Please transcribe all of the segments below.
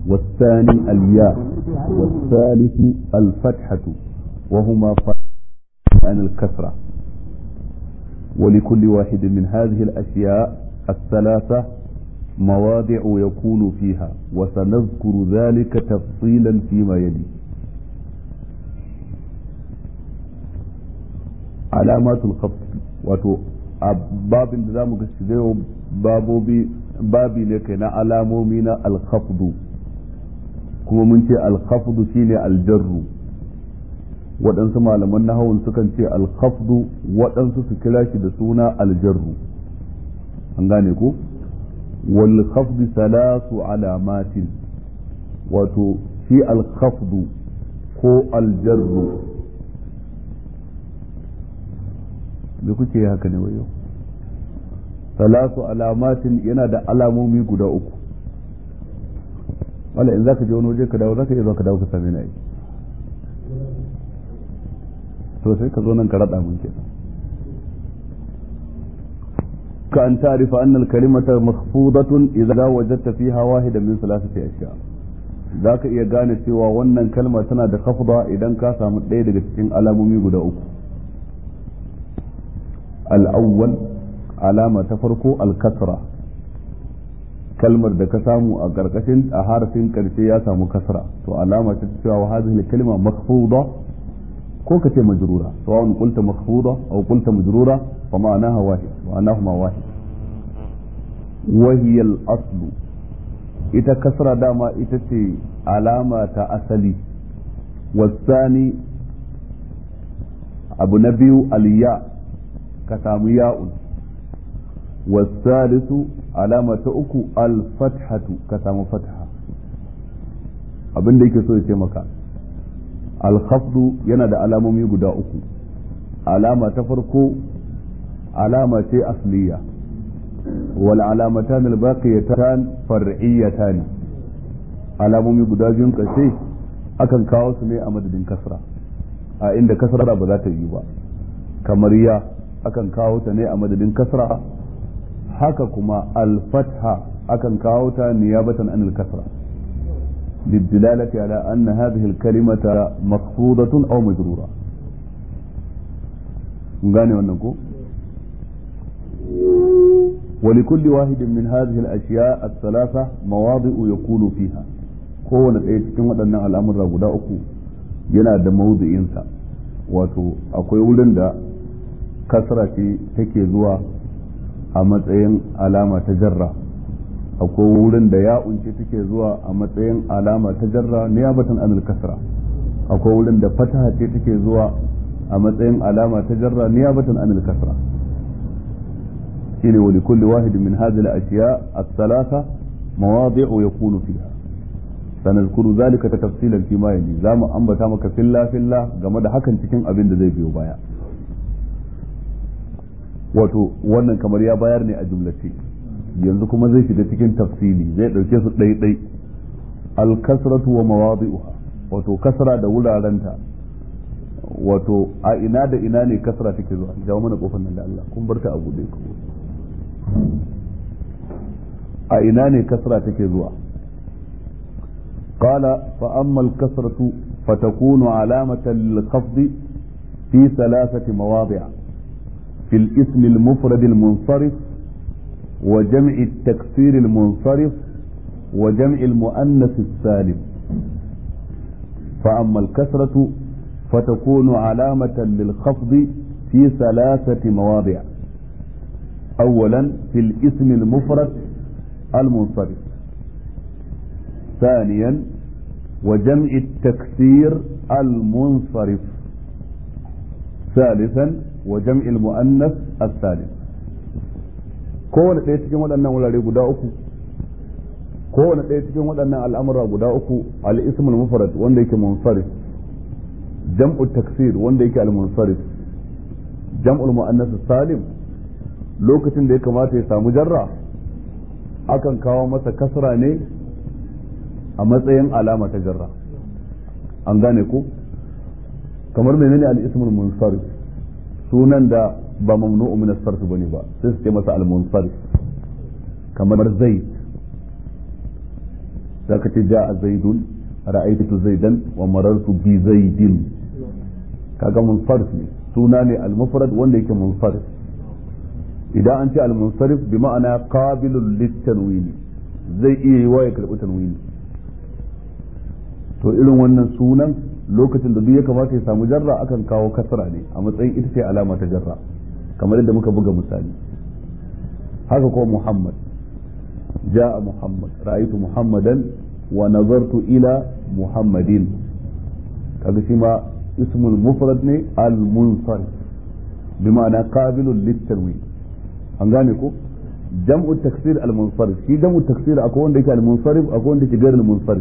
والثاني الياء والثالث الفتحة وهما عن الكسرة ولكل واحد من هذه الأشياء الثلاثة مواضع يكون فيها وسنذكر ذلك تفصيلا فيما يلي علامات الخفض wato a babin da za mu gaske zai babobi babi ne kai na alamomi na alkhafdu kuma mun ce alkhafdu shine aljarru waɗansu malaman nahawun sukan ce alkhafdu waɗansu su kira shi da suna aljarru an gane ko wal khafdu salasu alamatin wato shi alkhafdu ko aljarru me kuke haka ne wayo salasu alamatin yana da alamomi guda uku wala in zaka je wani waje ka dawo zaka iya zuwa ka dawo ka same ni to sai ka zo nan ka rada mun kenan ka an ta'rifa anna al-kalimata makhfudatun idza wajadta fiha wahidan min thalathati ashya zaka iya gane cewa wannan kalma tana da khafda idan ka samu ɗaya daga cikin alamomi guda uku al-awwal alama ta farko al-kasra kalmar da ka samu a karkashin a harafin karshe ya samu kasra to alama ta cewa hadhihi al-kalima makhfuda ko ka ce majrura sawa'un qulta makhfuda aw qulta majrura fa ma'anaha wahid ma'anahuma wahid wa hiya al-aslu ita kasra dama ita ce alama ta asali wasani abu na biyu aliya ka samu ya'un wasalisu alama ta uku al-fathatu ka samu fatha abin da yake so ya ce maka alkhafdu yana da alamomi guda uku alama ta farko alama ce asliya wal alamatan albaqiyatan far'iyatan alamomi guda biyun kashe akan kawo su ne a madadin kasra a inda kasra ba za ta yi ba kamar ya akan kawo ta ne a madadin kasra haka kuma al-fatha akan kawo ta niyabatan anil kasra للدلالة على أن هذه الكلمة مخفوضة أو مجرورة gane wannan ko ولكل واحد من هذه الأشياء الثلاثة مواضع يكون فيها kowane ɗaya cikin waɗannan al'amura guda uku yana da mawuzi'insa wato akwai wurin da kasra ce take zuwa a matsayin alama ta jarra akwai wurin da ya unce take zuwa a matsayin alama ta jarra niyabatan anil kasra akwai wurin da fataha ce take zuwa a matsayin alama ta jarra niyabatan anil kasra shine wa likulli wahidin min hadhihi al-ashya ath-thalatha mawadi'u yakunu fiha sanadkuru zalika tafsilan fi ma yali zamu ambata maka filla filla game da hakan cikin abin da zai biyo baya wato wannan kamar ya bayar ne a jumlace yanzu kuma zai shiga cikin tafsili zai dauke su ɗai-ɗai alkasratu wa mawadi'uha wato kasra da wurarenta wato a ina da ina ne kasra take zuwa jawo mana kofar nan da Allah kun bar ta a bude ku a ina ne kasra take zuwa قال فأما الكسرة فتكون علامة للخفض في ثلاثة مواضع في الاسم المفرد المنصرف وجمع التكسير المنصرف وجمع المؤنث السالم فأما الكسرة فتكون علامة للخفض في ثلاثة مواضع أولا في الاسم المفرد المنصرف ثانيا وجمع التكسير المنصرف ثالثا وجمع المؤنث الثالث kowane ɗaya cikin waɗannan wurare guda uku kowane ɗaya cikin waɗannan al'amura guda uku al-ismul mufrad wanda yake munsarif jam'u taksir wanda yake al-munsarif jam'ul muannas salim lokacin da ya kamata ya samu jarra akan kawo masa kasra ne a matsayin alama ta jarra an gane ko kamar menene al-ismul munsarif sunan da ba mamnu'u min as-sarf bane ba sai su ce masa al-munsarif kamar zaid zaka ce ja'a zaidun ra'aytu zaidan wa marartu bi zaidin kaga munsarif ne suna ne al-mufrad wanda yake munsarif idan an ce al-munsarif bi ma'ana qabilul lit-tanwini zai iya yi wa ya karbi tanwini to irin wannan sunan lokacin da duk ya kamata ya samu jarra akan kawo kasra ne a matsayin ita ce alama ta jarra kamar yadda muka buga misali haka ko muhammad ja'a muhammad ra'aytu muhammadan wa nazartu ila muhammadin kaga shi ma ismul mufrad ne al munsarif bi ma'ana qabilun lit-tanwin an gane ko jam'u taksir al munsarif shi jam'u taksir akwai wanda yake al munsarif akwai wanda yake gairu al munsarif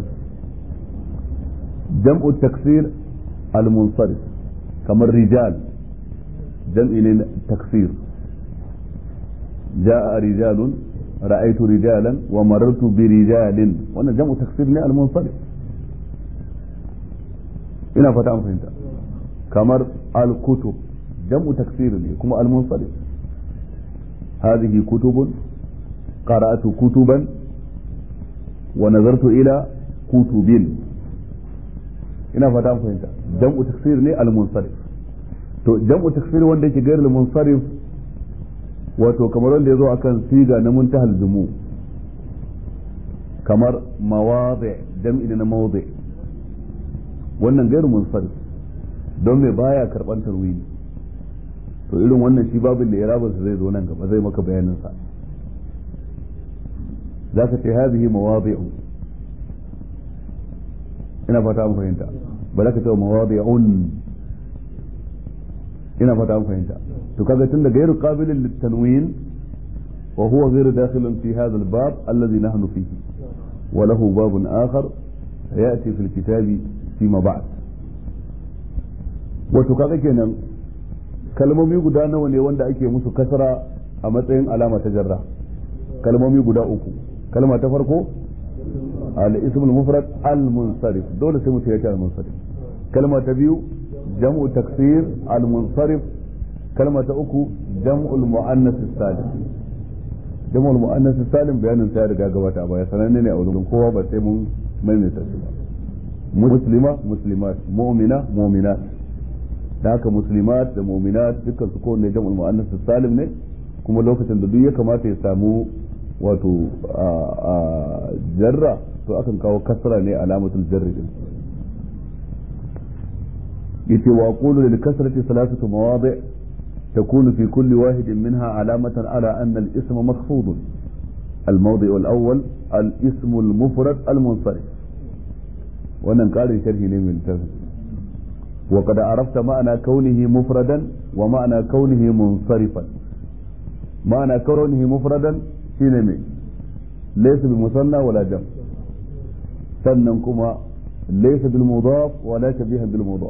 jam'u taksir al munsarif kamar rijal jam'i ne taksir جاء رجال رأيت رجالا ومررت برجال وانا جمع تكسير ne المنصرف ina fata an fahimta kamar al-kutub jam'u taksir ne kuma al-munsarif hadhihi kutubun qara'atu kutuban wa nazartu ila kutubin ina fata an fahimta jam'u taksir ne al-munsarif to jam'u taksir wanda yake gairu al-munsarif wato kamar wanda ya zo akan siga na muntahal jumu kamar mawazi jam'i na mawzi wannan gairu munsarif don me baya karban tarwini to irin wannan shi babin da irabin zai zo nan gaba zai maka bayanin sa zaka ce hadhihi mawadi'u ina fata an fahimta ba za ka ce mawadi'un ina fata an fahimta to kaga tun da gairu qabilin litanwin wa huwa ghairu dakhilun fi hadha al-bab alladhi nahnu fihi wa lahu babun akhar sayati fi al-kitabi fima ba'd wato kaga kenan kalmomi guda nawa ne wanda ake musu kasra a matsayin alama ta jarra kalmomi guda uku kalma ta farko al-ism al-mufrad al-munsarif dole sai mutum ya ce al-munsarif kalma ta biyu jam'u taksir al-munsarif kalma ta uku jam'ul mu'annas salim jam'ul mu'annas salim bayanin sa ya riga gabata ba ya sananne ne a wurin kowa ba sai mun maimaita shi ba muslima muslimat mu'mina mu'minat da haka muslimat da mu'minat dukkan su kowanne jam'ul mu'annas salim ne kuma lokacin da duk ya kamata ya samu wato jarra to akan kawo kasra ne alamatul jarri din yace wa qulu lil kasrati thalathatu mawadi' تكون في كل واحد منها علامة على أن الاسم مخفوض الموضع الأول الاسم المفرد المنصرف wannan ƙarin sharhi ne min tafi wa qad arafta ma'ana kaunihi mufradan wa ma'ana kaunihi munsarifan ma'ana kaunihi mufradan shine me laysa bi musanna wala jam sannan kuma laysa bil mudaf wala shabiha bil mudaf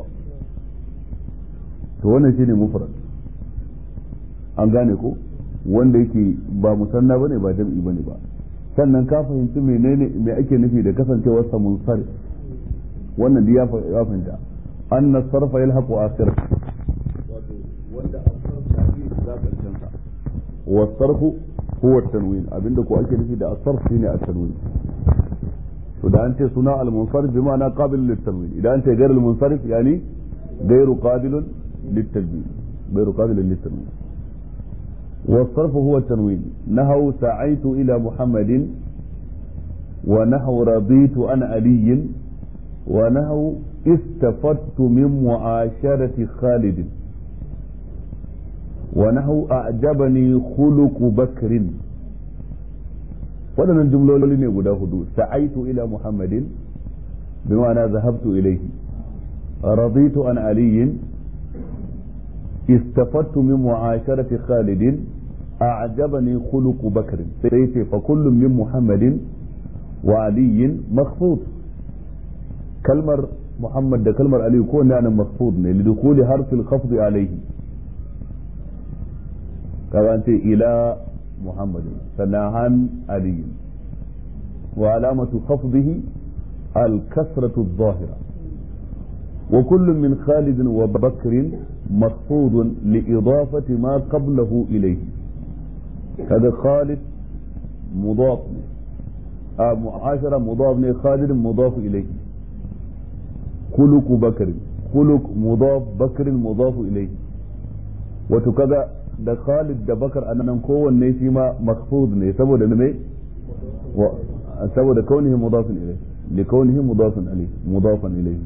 to wannan shine mufrad an gane ko wanda yake ba musanna bane ba jam'i bane ba sannan ka fahimci menene me ake nufi da kasancewar sa munsarif wannan da ya fahimta anna sarfa yalhaqu akhir wato wanda asarf ta yi da karshen sa wa sarfu huwa tanwin abinda ko ake nufi da asarf shine at-tanwin to da an ce suna al-munsarif bi ma'ana qabil lit-tanwin idan an ce ghayr al-munsarif yani ghayru qabilun lit-tanwin ghayru qabilun lit-tanwin والصرف هو التنوين نهوا سعيت إلى محمد ونحو رضيت عن علي ونحو استفدت من معاشرة خالد ونحو أعجبني خلق بكر waɗannan jumloli ne guda hudu sa'aitu ila muhammadin bima'ana zahabtu ilaihi raditu an aliyin استفدت من معاشرة خالد أعجبني خلق بكر سيتي فكل من محمد وعلي مخفوض كلمة محمد ده كلمة علي كون يعني مخفوض لدخول حرف الخفض عليه كما أنت إلى محمد سناهان علي وعلامة خفضه الكسرة الظاهرة وكل من خالد وبكر مخفوض لإضافة ما قبله إليه هذا خالد مضاف mu'ashara mudaf ne khalid mudaf ilayhi khuluq bakr khuluq mudaf bakr mudaf ilayhi wato kaga da khalid da bakar anan kowanne shi ma makhfud ne saboda ne saboda kaunihi mudaf ilayhi لكونه مضافا إليه مضافا إليه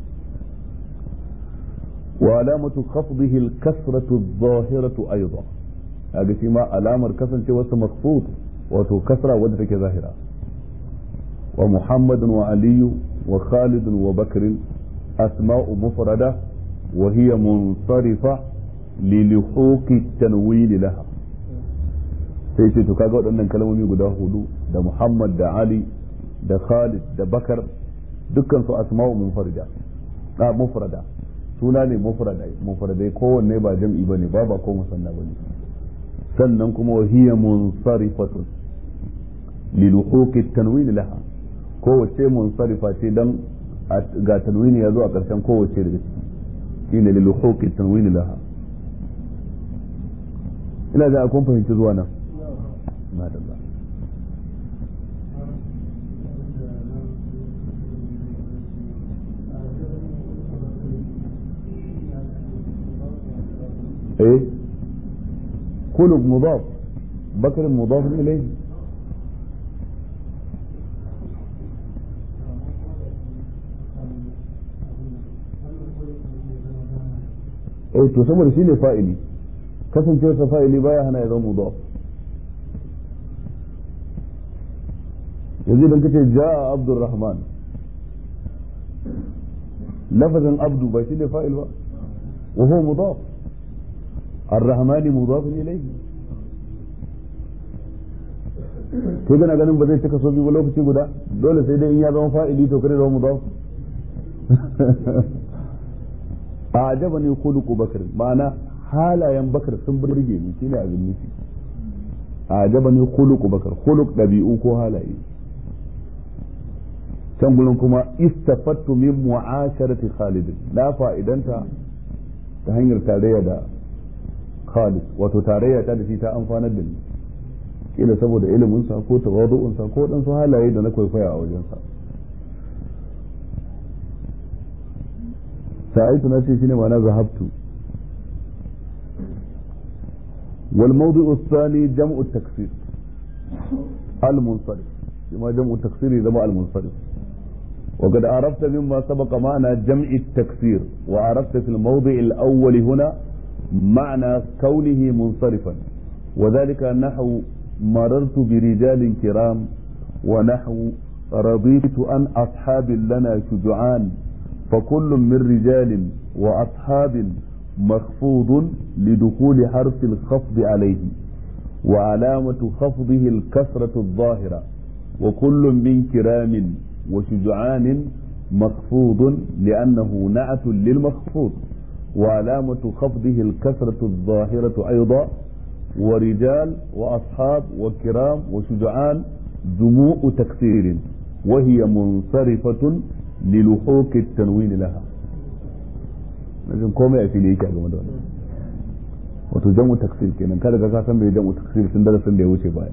وعلامة خفضه الكسرة الظاهرة أيضا هذا ما علامة كسر واسم مخفوض وتو كسرة ودرك ظاهرة ومحمد وعلي وخالد وبكر أسماء مفردة وهي منصرفة للحوق التنوين لها sai ce to kaga waɗannan kalmomi guda hudu da Muhammad da Ali da Khalid da Bakar dukkan su asma'u munfarida da mufrada suna ne mufrada mufradai kowanne ba jam'i bane ba ba ko musanna bane sannan kuma wa hiya munsarifatun li luhuqi tanwin laha kowace munsarifa ce dan ga tanwini ya zo a ƙarshen kowace daga ciki shine li luhuqi tanwin laha ina da kun fahimci zuwa nan madalla ايه خلق مضاف بكر مضاف اليه eh to saboda shine fa'ili kasancewar sa fa'ili baya hana ya zama mudaf yanzu idan kace ja'a abdurrahman lafazin abdu ba shine fa'il ba wa huwa mudaf الرحمن مضاف إليه to kana ganin ba zai cika so biyu lokaci guda dole sai dai in ya zama fa'ili to kare zama mudaf a ajaba ne khuluqu bakr ma'ana halayen bakar sun burge ni shine abin nufi a ajaba ne khuluqu bakar khuluq dabi'u ko halaye can gurin kuma istafattu min mu'asharati khalid la fa'idanta ta hanyar tarayya da Khalid wato tarayya ta da shi ta amfanar da ni kila saboda ilimin sa ko tawadu'un sa ko dan su halaye da na kwaikwaya a wajen sa sa'aitu na ce shine ma'ana zahabtu wal mawdi'u thani jam'u taksir al munsarif kuma jam'u taksir zama al munsarif وقد عرفت مما سبق معنى جمع التكسير وعرفت في الموضع الأول هنا معنى كونه منصرفا وذلك نحو مررت برجال كرام ونحو رضيت عن أصحاب لنا شجعان فكل من رجال وأصحاب مخفوض لدخول حرف الخفض عليه وعلامة خفضه الكسرة الظاهرة وكل من كرام وشجعان مخفوض لأنه نعت للمخفوض وعلامة خفضه الكسرة الظاهرة أيضا ورجال وأصحاب وكرام وشجعان جموع تكسير وهي منصرفة للحوق التنوين لها لازم komai a fili yake a game da wannan wato jam'u taksir kenan kada ka san bai jam'u taksir tun darasin da ya wuce baya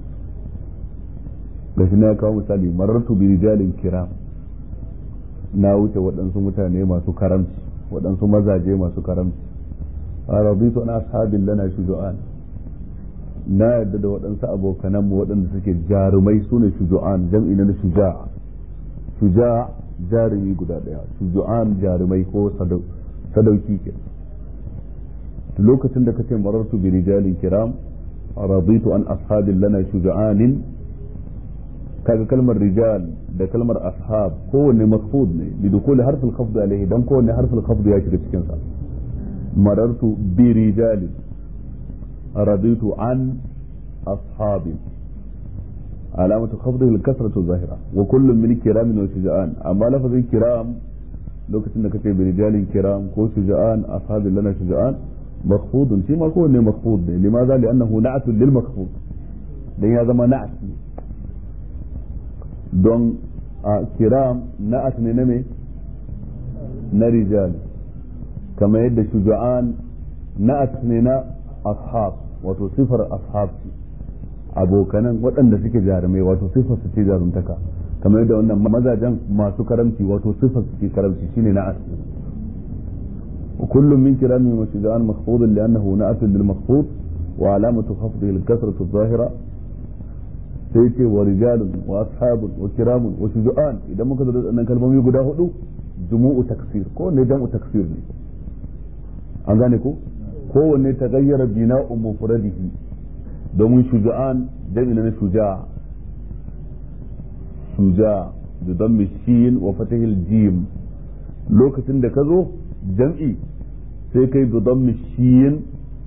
gashi na kawo misali marartu bi rijalin kiram na wuce waɗansu mutane masu karamci waɗansu mazaje masu karamci a rabitu na ashabin lana shuju'an na yadda da waɗansu abokananmu waɗanda suke jarumai su ne shuju'an jam'i na shuja shuja jarumi guda ɗaya shuju'an jarumai ko sadauki ke lokacin da kace marartu bi rijalin kiram raditu an ashabin lana shuju'anin kaga kalmar rijal da kalmar ashab kowanne mafhud ne bi dukuli harfin khafd alaihi dan kowanne harfin khafd ya shiga cikin sa marartu bi rijalin raditu an ashabin علامة خفضه الكسرة الظاهرة وكل من كرام وشجعان أما لفظ كرام لو كنت كتب برجال كرام كو شجعان أصحاب لنا شجعان مخفوض فيما كون مخفوض لماذا؟ لأنه نعت للمخفوض لأن هذا ما نعت don a kiram na'at ne na me na rijal kamar yadda shuja'an na'at ne na ashab wato sifar ashab ce abokanan waɗanda suke jarumai wato sifar su ce jarumtaka kamar yadda wannan mazajen masu karamci wato sifar su ce karamci shine na asli وكل من كلامه وشجعان مخفوض لأنه نأت للمخفوض وعلامة خفضه الكسرة الظاهرة سيتي ورجال وأصحاب وكرام وشجعان إذا ما كذا أن كلمة يقول هدو جموع تكسير كون جمع تكسير لي أنغانيكو كون تغير بناء مفرده domin shuja'an jami'in na shuja shuja da don shin wa fatahil jim lokacin da ka zo jam'i sai kai da don shin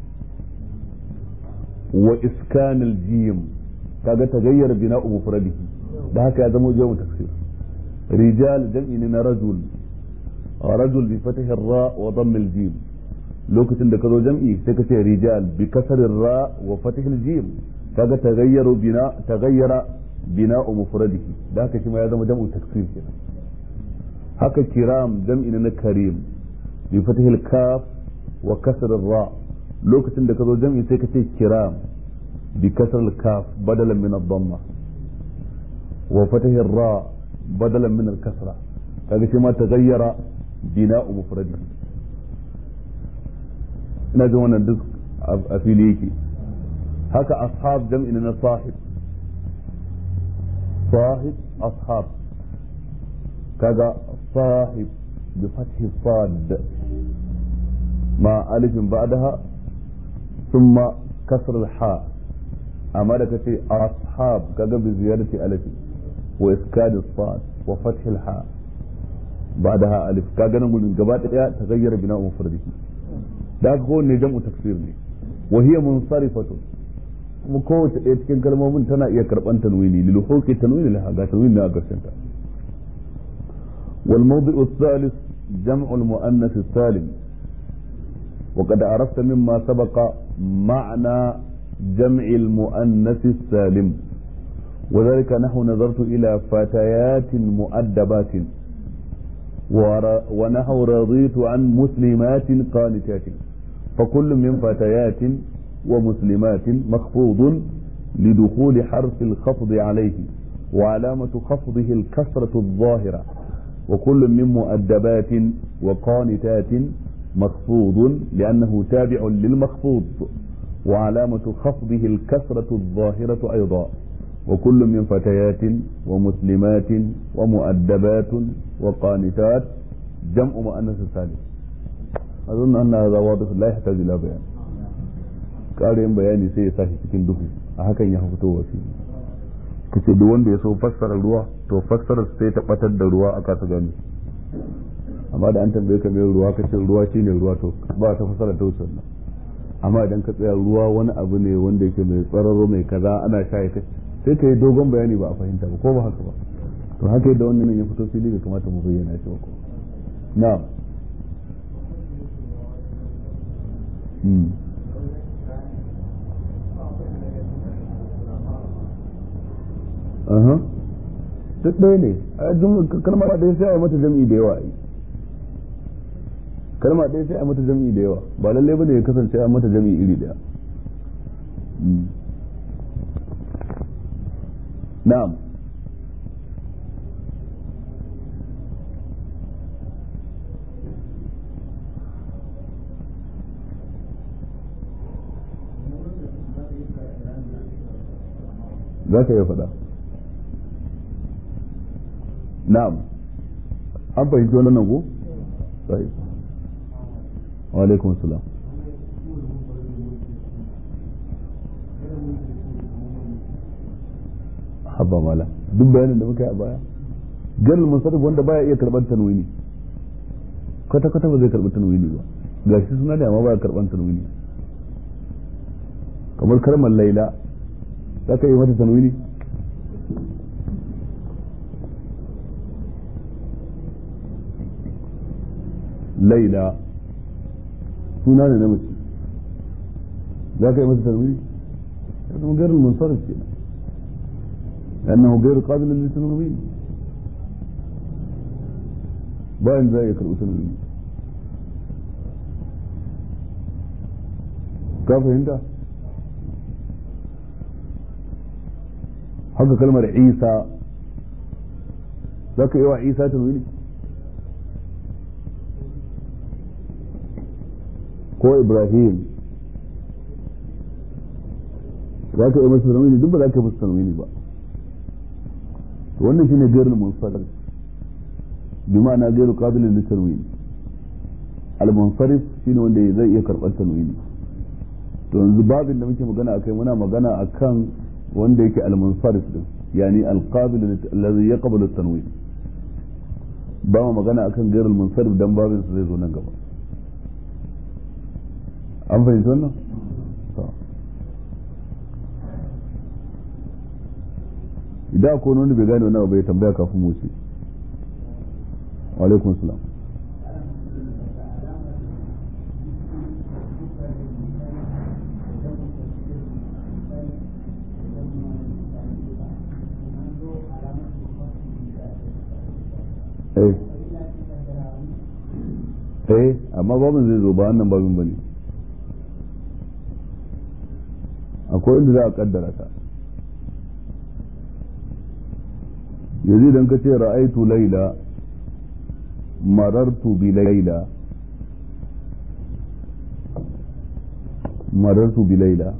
wa iskanil jim kaga tagayyar bina mufradihi da haka ya zama jamu taksir rijal jam'i ne na rajul rajul bi fatahir ra wa dammil jim lokacin da ka zo jam'i sai ka ce rijal bi kasarin ra wa fatihil jim kaga tagayyaru bina tagayyara bina mufradihi da haka shi ma ya zama jam'u taksir kenan haka kiram jam'i na karim bi fatihil kaf wa kasr ra lokacin da ka zo jam'i sai ka ce kiram bi kasr kaf badalan min ad-damma wa fatihir ra badalan min al-kasra kaga shi ma tagayyara bina mufradihi ina jin wannan duk a fili yake haka ashab jam'in na sahib sahib ashab kaga sahib bi fathi sad ma alifin ba'daha thumma kasr al-ha amma da kace ashab kaga bi ziyadati alif wa iskad as-sad wa fath al-ha بعدها ألف كاغنا من جبات تغير بناء مفرده da haka kowanne jam'u taksir ne wa hiya munsarifatu kuma kowace ɗaya cikin kalmomin tana iya karɓan tanwini lil huqi tanwini laha ga tanwini na garshen ta wal mawdi'u thalith jam'u al muannath salim wa qad arafta mimma sabaqa ma'na jam'i al muannath salim وذلك نحو نظرت إلى فتيات مؤدبات ونحو رضيت عن مسلمات قانتات فكل من فتيات ومسلمات مخفوض لدخول حرف الخفض عليه وعلامة خفضه الكسرة الظاهرة وكل من مؤدبات وقانتات مخفوض لأنه تابع للمخفوض وعلامة خفضه الكسرة الظاهرة أيضا وكل من فتيات ومسلمات ومؤدبات وقانتات جمع مؤنث سالم أظن أن هذا واضح لا يحتاج إلى بيان ƙarin bayani sai ya sashi cikin duhu a hakan ya fito wasi kace duk wanda ya so fassara ruwa to fassara sai ta batar da ruwa a kasa gani amma da an tambaye ka mai ruwa kace ruwa shine ruwa to ba ta fassara ta wuce amma idan ka tsaya ruwa wani abu ne wanda yake mai tsararo mai kaza ana sha ya sai ka yi dogon bayani ba a fahimta ba ko ba haka ba to haka yadda wannan ya fito fili bai kamata mu bayyana shi ba ko na'am duk ɗaya ne kalma ɗaya sai a yi mata jam'i da yawa kalma ɗaya sai a mata jam'i da yawa ba lallai bane ya kasance a mata jam'i iri ɗaya na'am za ka iya faɗa na'am an fahimci wannan nan ko sai wa alaikum salam habba mala duk bayanin da muka yi a baya gal musarrif wanda baya iya karban tanwini kwata kwata ba zai karbi tanwini ba gashi suna da amma baya karban tanwini kamar kalmar laila za ka yi mata tanwini laila suna ne na mace za ka yi mata tanwini ya zama gairar munsarif kenan لأنه غير قابل للتنوين باين زي يقرأ تنوين ka fahimta haka kalmar isa za ka yi wa isa tanwini ko ibrahim za ka yi masa tanwini duk ba za ka yi masa tanwini ba to wannan shine gairu munsarif bi ma'ana gairu qabilin lit tanwini al munsarif shine wanda zai iya karɓar tanwini to yanzu babin da muke magana akai muna magana akan wanda yake al munsarif din yani al qabil alladhi yaqbalu at tanwin ba mu magana akan gairu munsarif dan babin su zai zo nan gaba an fahimci wannan idan akwai wani bai gane wani abu bai tambaya kafin mu ce alaikum salam eh eh amma babin zai zo ba wannan babin bane akwai inda za a kaddara ta yanzu idan ka ce ra'aitu laila marartu bi laila marartu bi laila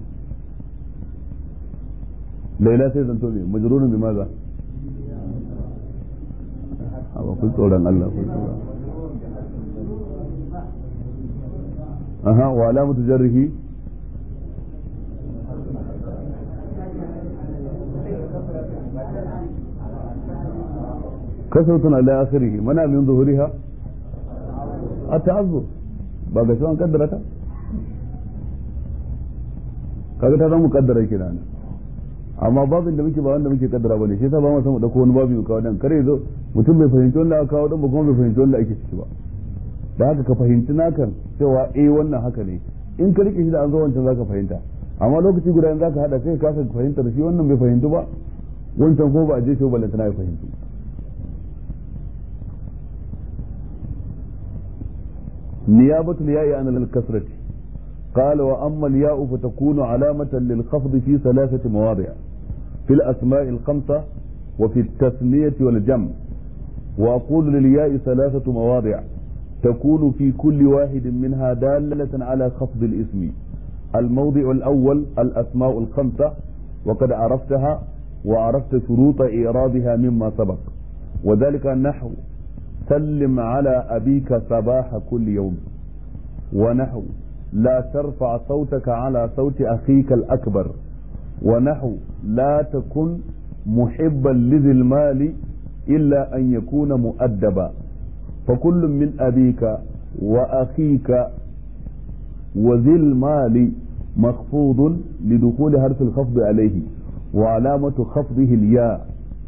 laila sai zanto me majrurun bi maza ba kun tsoron Allah kun tsoron aha wa alamatu jarrihi كثرة على آخره منع من ظهورها التعذر ba ga an kaddara ta kaga ta zama kaddara kira ne amma babin da muke ba wanda muke kaddara bane shi yasa ba mu san mu dauko wani babu mu kawo dan kare zo mutum bai fahimci wanda aka kawo dan ba kuma bai fahimci wanda ake ciki ba da haka ka fahimci nakan cewa eh wannan haka ne in ka rike shi da an zo wancan zaka fahimta amma lokaci guda in zaka hada sai ka kasa fahimtar shi wannan bai fahimtu ba wancan ko ba a je shi ba lantana ya fahimtu نيابة الياء عن الكسرة قال وأما الياء فتكون علامة للخفض في ثلاثة مواضع في الأسماء الخمسة وفي التثنية والجمع وأقول للياء ثلاثة مواضع تكون في كل واحد منها دالة على خفض الاسم الموضع الأول الأسماء الخمسة وقد عرفتها وعرفت شروط إعرابها مما سبق وذلك النحو سلم على أبيك صباح كل يوم ونحو لا ترفع صوتك على صوت أخيك الأكبر ونحو لا تكن محبا لذي المال إلا أن يكون مؤدبا فكل من أبيك وأخيك وذي المال مخفوض لدخول حرف الخفض عليه وعلامة خفضه الياء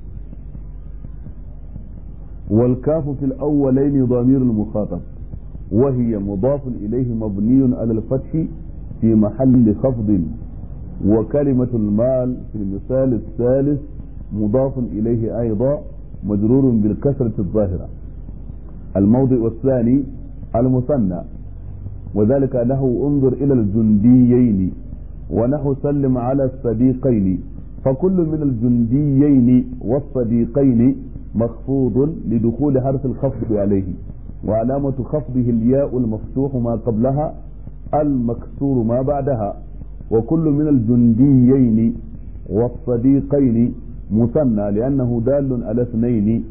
والكاف في الأولين ضمير المخاطب وهي مضاف إليه مبني على الفتح في محل خفض وكلمة المال في المثال الثالث مضاف إليه أيضا مجرور بالكسرة الظاهرة الموضع الثاني المثنى وذلك له انظر إلى الجنديين ونحو سلم على الصديقين فكل من الجنديين والصديقين مخفوض لدخول حرف الخفض عليه وعلامة خفضه الياء المفتوح ما قبلها المكسور ما بعدها وكل من الجنديين والصديقين مثنى لأنه دال على اثنين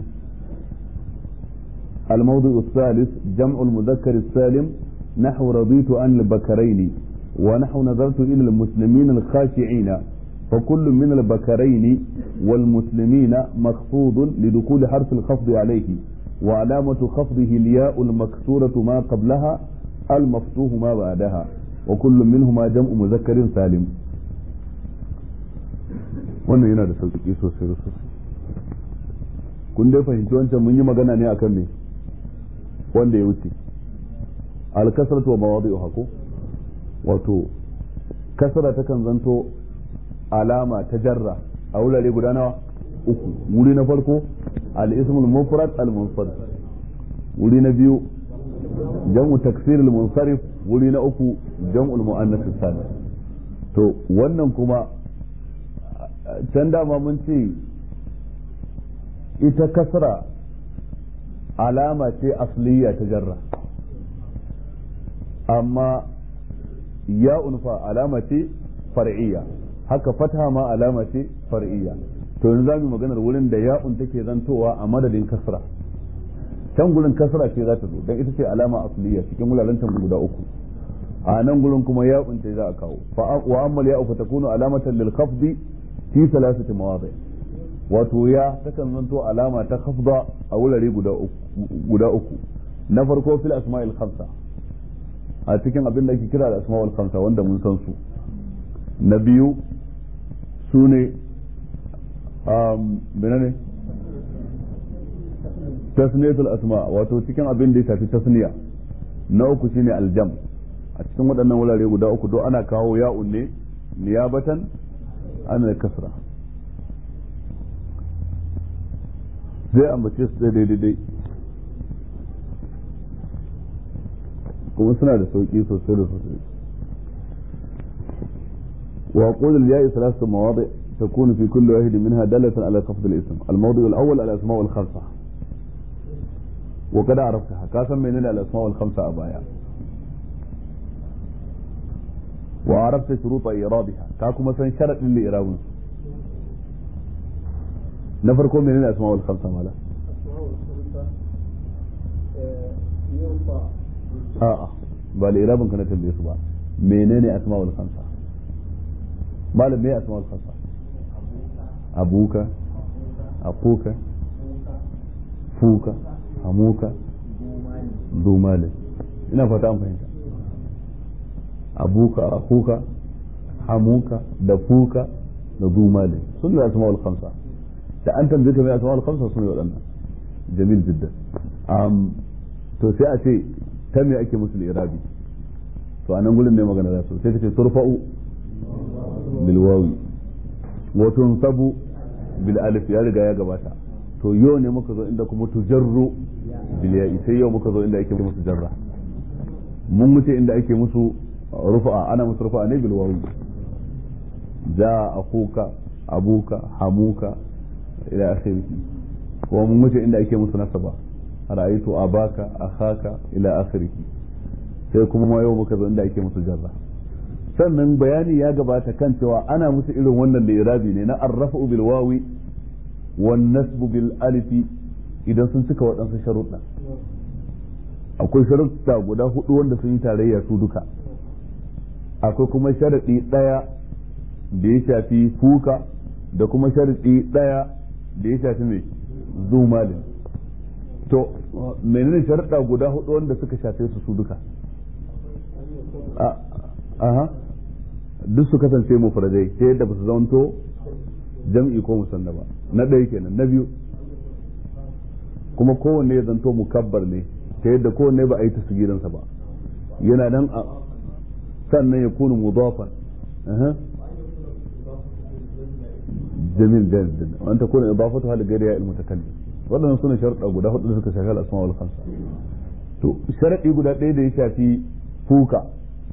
الموضع الثالث جمع المذكر السالم نحو رضيت عن البكرين ونحو نظرت إلى المسلمين الخاشعين فكل من البكرين والمسلمين مخفوض لدخول حرف الخفض عليه وعلامة خفضه الياء المكسورة ما قبلها المفتوح ما بعدها وكل منهما جمع مذكر سالم wannan yana da sauƙi sosai da sosai kun dai fahimci wancan mun yi magana ne akan me wanda ya wuce alkasratu wa mawadi'uha ko wato kasara takan zanto alama ta jarra a wurare guda nawa uku wuri na farko al-ismul mufrad al-munsarif wuri na biyu jam'u taksir al-munsarif wuri na uku jam'ul muannath salim to wannan kuma can dama mun ce ita kasra alama ce asliya ta jarra amma ya unfa alama ce far'iyya haka fatha ma alama ce far'iyya to yanzu za mu maganar wurin da ya'un take zantowa a madadin kasra can gurin kasra ce za ta zo don ita ce alama asliya cikin wuraren guda uku a nan gurin kuma ya'un ce za a kawo wa ammal ya'u fa takunu alamatan lil khafdi fi thalathati mawadi wato ya takan zanto alama ta khafda a wurare guda uku guda uku na farko fil asma'il khamsa a cikin abin da ake kira da asma'ul khamsa wanda mun san su na biyu su ne menene tasniyatul asma wato cikin abin da ya shafi tasniya na uku shine aljam a cikin waɗannan wurare guda uku do ana kawo ya'un ne niyabatan ana kasra zai ambace su daidai daidai kuma suna da sauki sosai da sosai وأقول الياء ثلاثة مواضع تكون في كل واحد منها دالة على خفض الاسم الموضع الأول الأسماء الخمسة وقد عرفتها كاسم من الأسماء الخمسة أبايا وعرفت شروط إيرادها كاكو مثلا شرط لإيراد نفركم من الأسماء الخمسة مالا آه آه بالإيراد كانت الإصبع منين أسماء الخمسة malam me asma'ul khamsa abuka akuka fuka hamuka dumale ina fata an fahimta abuka akuka hamuka da fuka da dumale sun da asma'ul khamsa da an tambaye ka me asma'ul khamsa sun yi waɗannan jamil jiddan um, to sai a ce ta me ake musu irabi to anan gurin ne magana da su sai ka ce turfa'u bilwawi wa tunsabu bil alif ya riga ya gabata to yau ne muka zo inda kuma tujarru bil ya'i sai yau muka zo inda ake musu jarra mun wuce inda ake musu rufa'a ana musu rufa'a ne bil wawi ja akuka abuka hamuka ila akhirih kuma mun wuce inda ake musu nasaba ra'aytu abaka akhaka ila akhirih sai kuma yau muka zo inda ake musu jarra sannan bayani ya gabata kan cewa ana musu irin wannan da irabi ne na arrafa'u bil wawi wan nasbu bil alifi idan sun cika waɗansu sharuɗa akwai sharuɗa guda hudu wanda sun yi tarayya su duka akwai kuma sharaɗi ɗaya da ya shafi kuka da kuma sharaɗi ɗaya da ya shafi mai zumalin to menene sharuɗa guda hudu wanda suka shafe su su duka aha duk su kasance mufradai ta yadda ba su zamanto jam'i ko musanna ba na ɗaya kenan na biyu kuma kowanne ya zanto mukabbar ne ta yadda kowanne ba a yi tasgiransa ba yana nan a sannan ya kunu mudafan jamil jaddan an ta kuna idafatu hal gari ya ilmu takallim waɗannan suna sharuɗa guda hudu da suka shafi al-asma wal khamsa to sharadi guda ɗaya da ya shafi fuka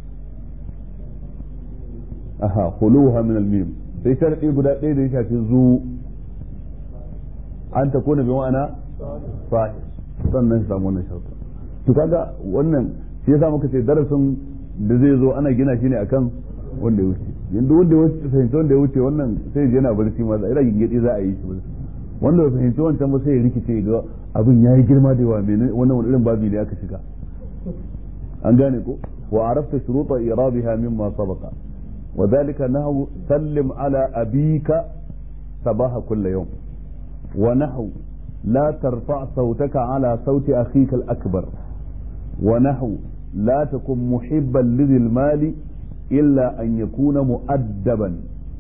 aha khuluha min al-mim sai sharadi guda ɗaya da ya shafi zu an ta kona bi ma'ana sahih sannan shi samu wannan sharuɗa to kaga wannan shi yasa muka ce darasin da zai zo ana gina shi ne akan wanda ya wuce yanzu wanda ya wuce fahimci wanda ya wuce wannan sai ya yana barci ma ina gingedi za a yi shi wanda bai fahimci wancan ba sai ya rikice ga abin yayi girma da yawa menene wannan wani irin babi ne aka shiga an gane ko wa arafta shuruta irabiha mimma sabaqa وذلك نحو سلم على أبيك صباح كل يوم ونحو لا ترفع صوتك على صوت أخيك الأكبر ونحو لا تكن محبا لذي المال إلا أن يكون مؤدبا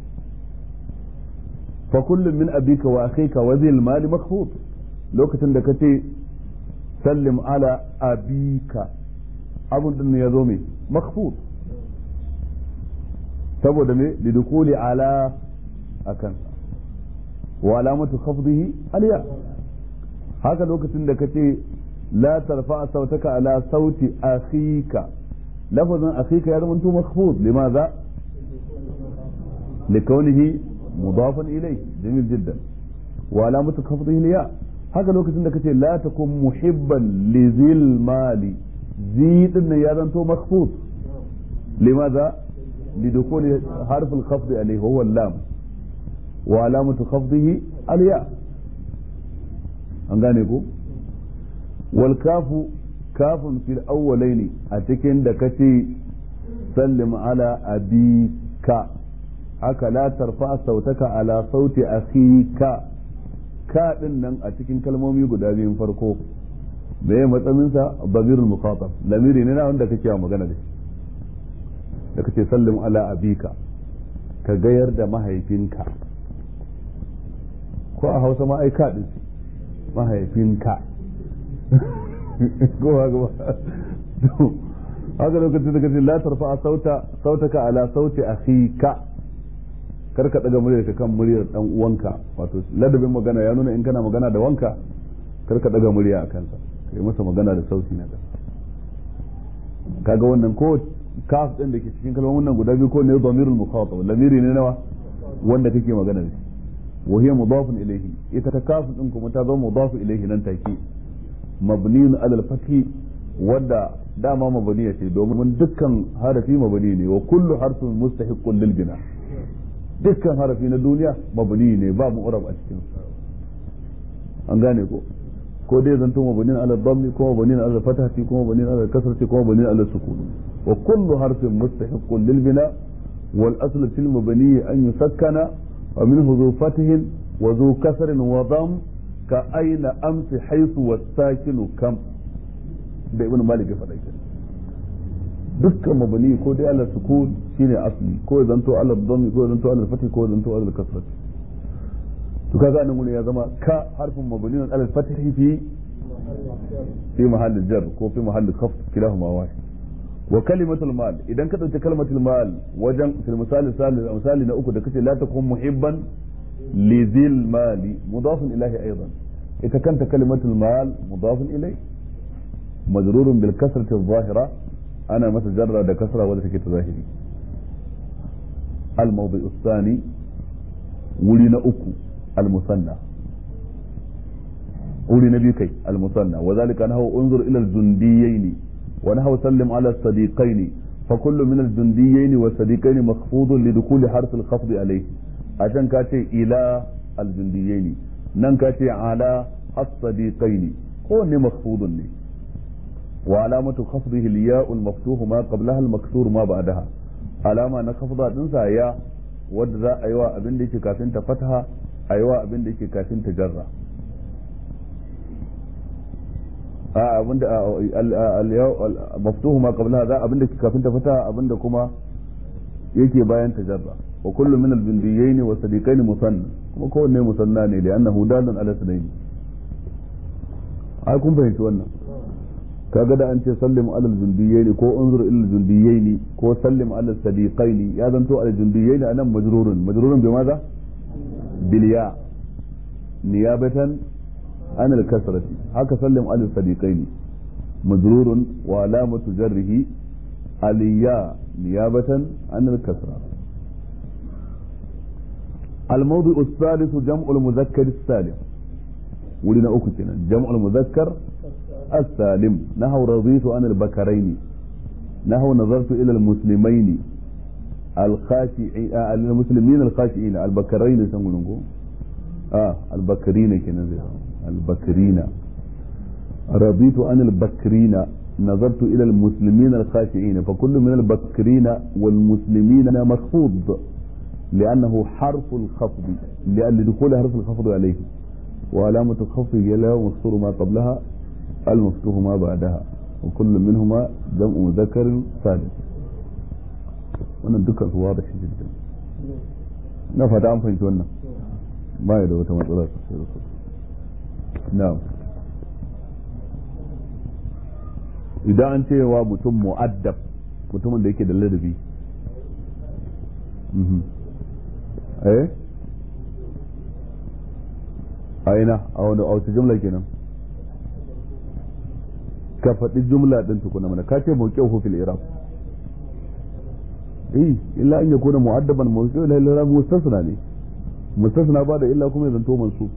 فكل من أبيك وأخيك وذي المال مخفوض لو كتن سلم على أبيك أبو يزومي مخفوض saboda me lidukuli ala akan wa alamatu khafdihi aliya haka lokacin da kace la tarfa sautaka ala sauti akhika lafazin akhika ya zama makhfud limaza لكونه mudafan ilai jamil jiddan wa alamatu khafdihi liya haka lokacin da kace la takun muhibban li zil mali zi din ya zanto makhfud limadha lidukul harf al-khafd alayhi huwa al-lam wa alamatu khafdihi al-ya an gane ko wal kafu kafun fil awwalaini a cikin da kace sallim ala abika haka la tarfa sautaka ala sauti akhika ka din nan a cikin kalmomi guda biyun farko me ya matsamin sa bamirul muqatab lamiri ne na wanda kake magana da shi da kace sallim ala abika ka gayar da mahaifinka ko a Hausa ma ai ka din mahaifinka ko haka ba haka lokacin da kace la tarfa sauta sautaka ala sauti akhika kar ka daga muryarka kan muryar dan uwanka wato ladabin magana ya nuna in kana magana da wanka kar ka daga murya a kansa kai masa magana da sauti na da kaga wannan ko kaf din da ke cikin kalmomin nan guda biyu ko ne dhamirul mukhatab lamiri ne nawa wanda kake magana da shi wa hiya mudafun ilayhi ita ta kaf din kuma ta zama mudafu ilayhi nan take mabniyun ala al-fathi wadda dama mabaniya ce domin dukkan harafi mabani ne wa kullu harfin mustahiqqun lil bina dukkan harafi na duniya mabani ne ba mu'rab a cikin an gane ko ko dai zanto mabani ala dhammi ko mabani ala fatahati ko mabani ala kasrati ko mabani ala sukun wa kullu harfin mustahiqqun lil bina wal asl fil mabani an yusakkana wa minhu dhu fathin wa dhu kasrin wa dhamm ka aina amsi haythu was-sakinu kam da ibn malik ya faɗa kenan dukkan mabani ko dai ala sukun shine asli ko zanto ala dhammi ko zanto ala fatih ko zanto ala kasrat to kaga nan gurin ya zama ka harfin mabani ala fatih fi fi mahall jar ko fi mahall khafd kilahuma wahid wa kalimatul mal idan ka dauki kalmatul mal wajen fil misali salih misali na uku da kace la takun muhibban li dhil mali mudafun ilahi aidan ita kanta kalimatul mal mudafun ilayhi مجرور بالكسرة الظاهرة أنا مثل جرى ده كسرة ولا تكيت ظاهري الموضع الثاني ولنا أكو المثنى ولنا بيكي المثنى وذلك أنه انظر إلى الجنديين ونحو سلم على الصديقين فكل من الجنديين والصديقين مخفوض لدخول حرف الخفض عليه عشان كاتي إلى الجنديين نن كاتي على الصديقين هو مخفوض لي وعلامة خفضه الياء المفتوح ما قبلها المكسور ما بعدها علامة نخفض تنسى يا wadda a yi wa abin da yake kafin ta fataha a yi wa abin da yake kafin ta jarra a abin da maftuhu ma qablaha za abin da yake kafin ta fataha abin da kuma yake bayan ta jarra wa kullu min al-bindiyyin wa sadiqaini musanna kuma kowanne musanna ne da annahu dalun ala sunaini ai kun fahimci wannan kaga da an ce sallim alal jundiyaini ko unzur ilal jundiyaini ko sallim alal sadiqaini ya zanto al jundiyaini anan majrurun majrurun bi maza bil ya niyabatan an al kasrati haka sallim alal sadiqaini majrurun wa alamatu jarrihi al ya niyabatan an al kasra الموضع الثالث جمع المذكر السالم ولنا أكتنا جمع المذكر السالم نحو رضيت عن البكرين نحو نظرت إلى المسلمين الخاشعين آه المسلمين الخاشعين البكرين سنقول آه البكرين كنا البكرين رضيت عن البكرين نظرت إلى المسلمين الخاشعين فكل من البكرين والمسلمين مخفوض لأنه حرف الخفض لأن لدخول حرف الخفض عليه وعلامة الخفض يلا مكسور ما قبلها المفتوح ما بعدها وكل منهما جمع مذكر سالم wannan dukkan su wada shi jiddan na fata an fahimci wannan ba ya da wata matsala sosai da sosai na'am idan an cewa mutum mu'addab mutumin da yake da ladabi eh aina a wani a wata jumla kenan ka faɗi jumla ɗin tukuna mana ka ce mawqi'uhu fil i'rab eh illa an yakuna mu'addaban mawqi'u ila i'rab mustasna ne mustasna ba da illa kuma ya zanto mansub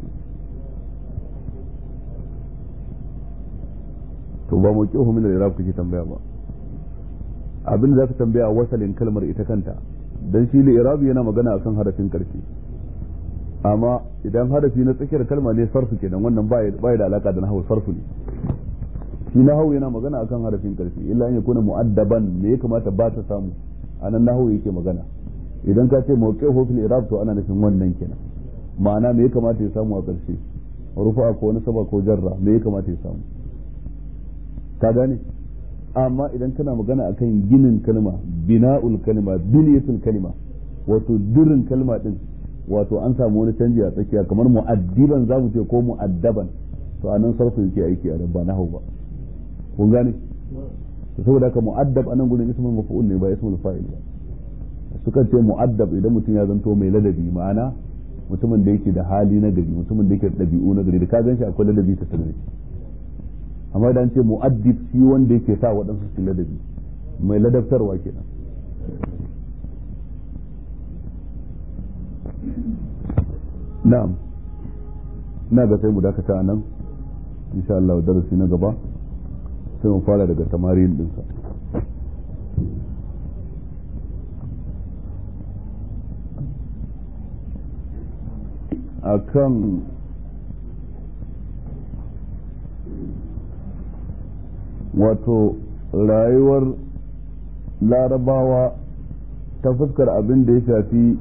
to ba mu kihu min al-irab kake tambaya ba abin da zaka tambaya wasalin kalmar ita kanta dan shi al-irab yana magana akan harafin karshe amma idan harafi na tsakiyar kalma ne sarfu kenan wannan ba ya da alaka da nahwu sarfu ne shi nahwu yana magana akan harafin karshe illa an yakuna mu'addaban me ya kamata ba ta samu anan nahwu yake magana idan ka ce mawqifu fil irab to ana nufin wannan kenan ma'ana me ya kamata ya samu a karshe rufa ko nasaba ko jarra me ya kamata ya samu ka gane amma idan kana magana akan ginin kalma bina'ul kalma biniyatul kalma wato dirin kalma din wato an samu wani canji a tsakiya kamar mu'addiban zamu ce ko mu'addaban to anan sarfu yake aiki a ba nahwu ba kun gane to saboda haka mu'addab anan gurin ismul maf'ul ne ba ismul fa'il ba sukan ce mu'addab idan mutum ya zanto mai ladabi ma'ana mutumin da yake da hali na gari mutumin da yake da ɗabi'u na gari da ka gan shi akwai ladabi ta tare amma idan ce mu'addib shi wanda yake sa waɗansu su ladabi mai ladabtarwa kenan na'am ina ga sai mu dakata a nan insha Allah darasi na gaba sai mu fara daga tamarin dinsa akan wato rayuwar larabawa ta fuskar abin da ya shafi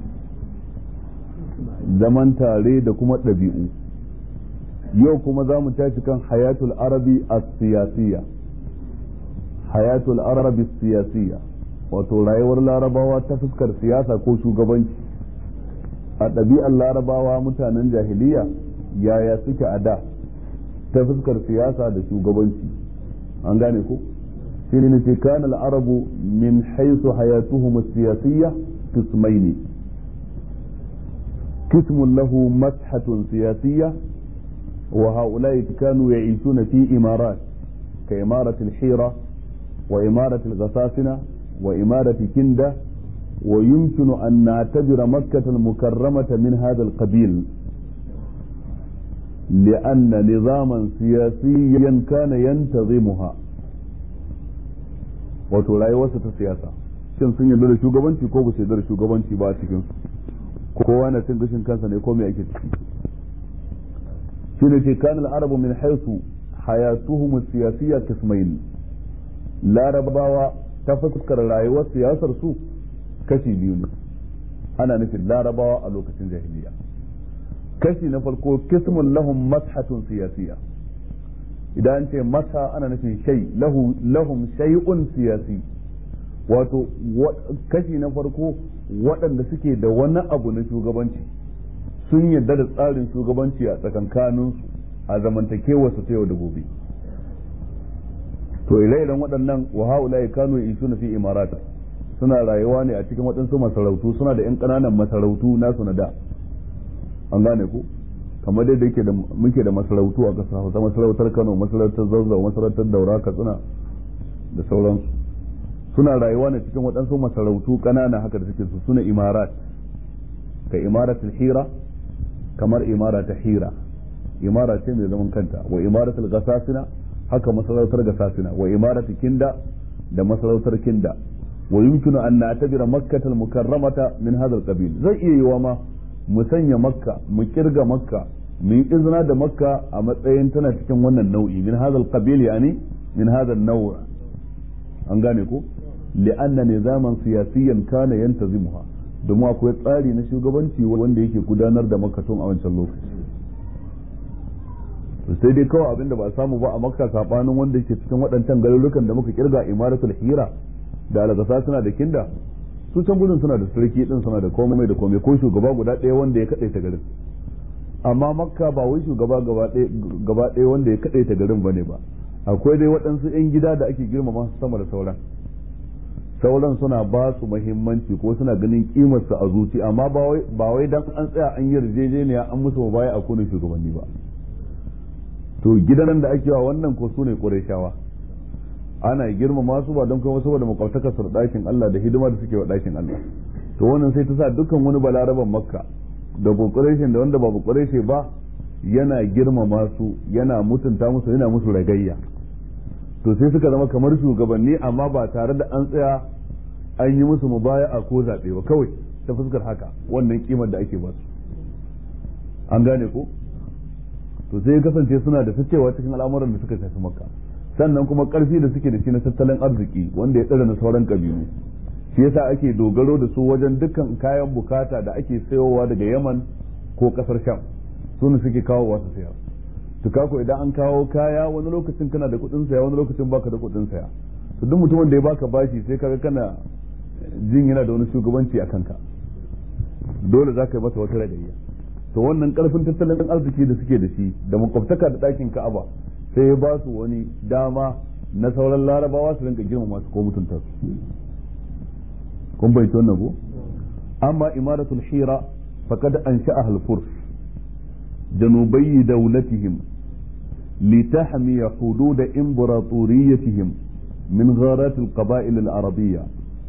zaman tare da kuma ɗabi'u yau kuma za mu tashi kan hayatul arabi a siyasiya hayatul arabi siyasiya wato rayuwar larabawa ta fuskar siyasa ko shugabanci a ɗabi'ar larabawa mutanen jahiliya yaya suke a da ta fuskar siyasa da shugabanci an gane ko shi ne ce kana al'arabu min haisu hayatuhum siyasiyya qismaini قسم له مسحة سياسية وهؤلاء كانوا يعيشون في إمارات كإمارة الحيرة وإمارة الغساسنة وإمارة كندة ويمكن أن نعتبر مكة المكرمة من هذا القبيل لأن نظاما سياسيا كان ينتظمها wato rayuwarsa ta siyasa shin sun yarda da shugabanci ko ba su yarda da shugabanci ba a cikin su kowa na cin gashin kansa ne ko me ake ciki shine ce kanal arabu min haythu hayatuhum siyasiyya kismain larabawa ta fuskar rayuwar siyasar su kashi biyu ne ana nufin larabawa a lokacin jahiliya kashi na farko kismun lahum mashatun siyasiya idan an ce masa ana nufin shay lahum shay'un siyasi wato kashi na farko waɗanda suke da wani abu na shugabanci sun yarda da tsarin shugabanci a tsakankaninsu a zamantakewarsu ta yau da gobe to ire-iren waɗannan wa haula kanu isuna fi imarat suna rayuwa ne a cikin waɗansu masarautu suna da 'yan ƙananan masarautu nasu na da an gane ku kamar dai da yake da muke da masarautu a ƙasa hausa masarautar kano masarautar zazzau masarautar daura katsina da sauransu suna rayuwa ne cikin waɗansu masarautu ƙanana haka da suke su suna imarat ka imaratul hira kamar imara ta hira imara ce mai zaman kanta wa imaratul gasasina haka masarautar gasasina wa imaratul kinda da masarautar kinda wa yumkinu an na'tabira makkatal mukarramata min hadha al-qabil zai iya yiwa ma mu sanya makka mu kirga makka mu yi izina da makka a matsayin tana cikin wannan nau'i min hadha al-qabil yani min hadha an-naw' an gane ko li'anna nizaman siyasiyan kana yantazimuha domin akwai tsari na shugabanci wanda yake gudanar da makka tun a wancan lokaci sai dai kawai abinda ba a samu ba a makka sabanin wanda yake cikin waɗancan garurukan da muka kirga imaratul hira da algasa suna da kinda su can gudun suna da sarki din suna da komai da komai ko shugaba guda ɗaya wanda ya kaɗai ta garin amma makka ba wai shugaba gaba ɗaya wanda ya kaɗai ta garin bane ba akwai dai waɗansu 'yan gida da ake girmama su sama da sauran sauran suna ba su muhimmanci ko suna ganin kimar su a zuci amma ba wai dan an tsaya an yi yarjejeniya an musu baya a kunin shugabanni ba to gidan da ake wa wannan ko su ne ƙurayshawa ana girmama su ba don kuma saboda makwabtakar su ɗakin Allah da hidima da suke wa ɗakin Allah to wannan sai ta sa dukkan wani balaraban makka da bukureshin da wanda ba bukureshe ba yana girmama su yana mutunta musu yana musu ragayya to sai suka zama kamar shugabanni amma ba tare da an tsaya an yi musu mubaya'a ko zaɓe ba kawai ta fuskar haka wannan kimar da ake ba su an gane ko to sai ya kasance suna da cewa cikin al'amuran da suka shafi makka sannan kuma karfi da suke da shi na tattalin arziki wanda ya tsara na sauran kabilu shi yasa ake dogaro da su wajen dukkan kayan bukata da ake sayowa daga yaman ko kasar sham su ne suke kawo wasu sayar to kako idan an kawo kaya wani lokacin kana da kuɗin saya wani lokacin baka da kuɗin saya to duk mutumin da ya baka bashi sai kaga kana jin yana da wani shugabanci a kanka dole za ka yi masa wata ragayya to wannan karfin tattalin arziki da suke da shi da makwabtaka da ɗakin ka'aba sai ya ba su wani dama na sauran larabawa su rinka girma masu ko mutunta su kun bai wannan ko amma imaratul hira faqad ansha'a al-furs janubai dawlatihim لتحمي حدود إمبراطوريتهم من غارات القبائل العربية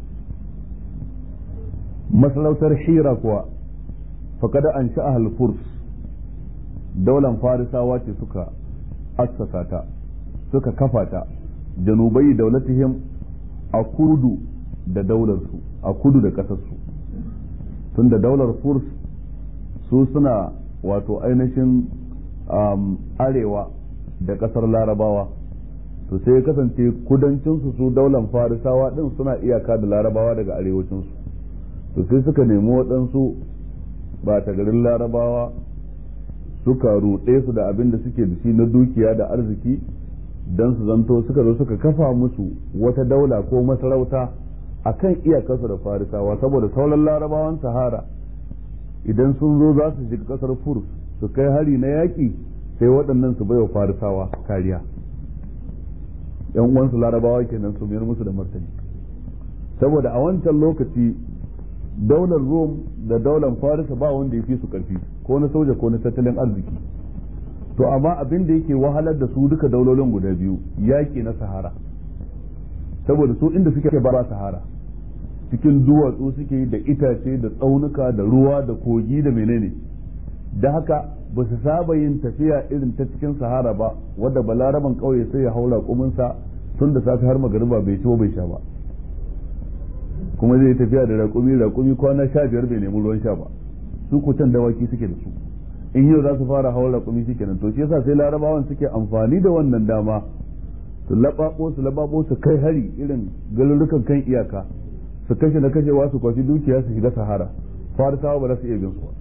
مسلوتر حيرة كوا فقد أنشأها الفرس دولة فارسة واتي سكا أسساتا سكا كفاتا جنوبي دولتهم أكردو da daularsu a kudu da ƙasarsu tun da daular furs su suna wato ainihin arewa da ƙasar larabawa to sai ya kasance kudancinsu su daular farisawa din suna iyaka da larabawa daga arewacinsu to sai suka nemi waɗansu ba ta garin larabawa suka ruɗe su da abin da suke da shi na dukiya da arziki don su zanto suka zo suka kafa musu wata daula ko masarauta a kan iyakarsu da farisawa saboda sauran larabawan sahara idan sun zo za su shiga ƙasar furs su kai hari na yaƙi sai waɗannan su baiwa farisawa kariya yan uwansu larabawa kenan su mayar musu da martani saboda a wancan lokaci daular rom da daular farisa ba wanda ya fi su karfi ko na soja ko na tattalin arziki to amma abin da yake wahalar da su duka daulolin guda biyu yaƙi na sahara saboda su inda suke ba sahara cikin duwatsu suke da itace da tsaunuka da ruwa da kogi da menene da haka ba su saba yin tafiya irin ta cikin sahara ba wadda balaraban ƙauye sai ya haura kuminsa tun da safe har magariba bai ci bai sha ba kuma zai tafiya da raƙumi raƙumi kwana sha biyar bai nemi ruwan sha ba su ko can dawaki suke da su in yau za su fara hawa raƙumi shi kenan to shi yasa sai larabawan suke amfani da wannan dama su laɓaɓo su laɓaɓo su kai hari irin galurukan kan iyaka su kashe na kashewa su kwashi dukiya su shiga sahara farisawa ba za su iya bin su ba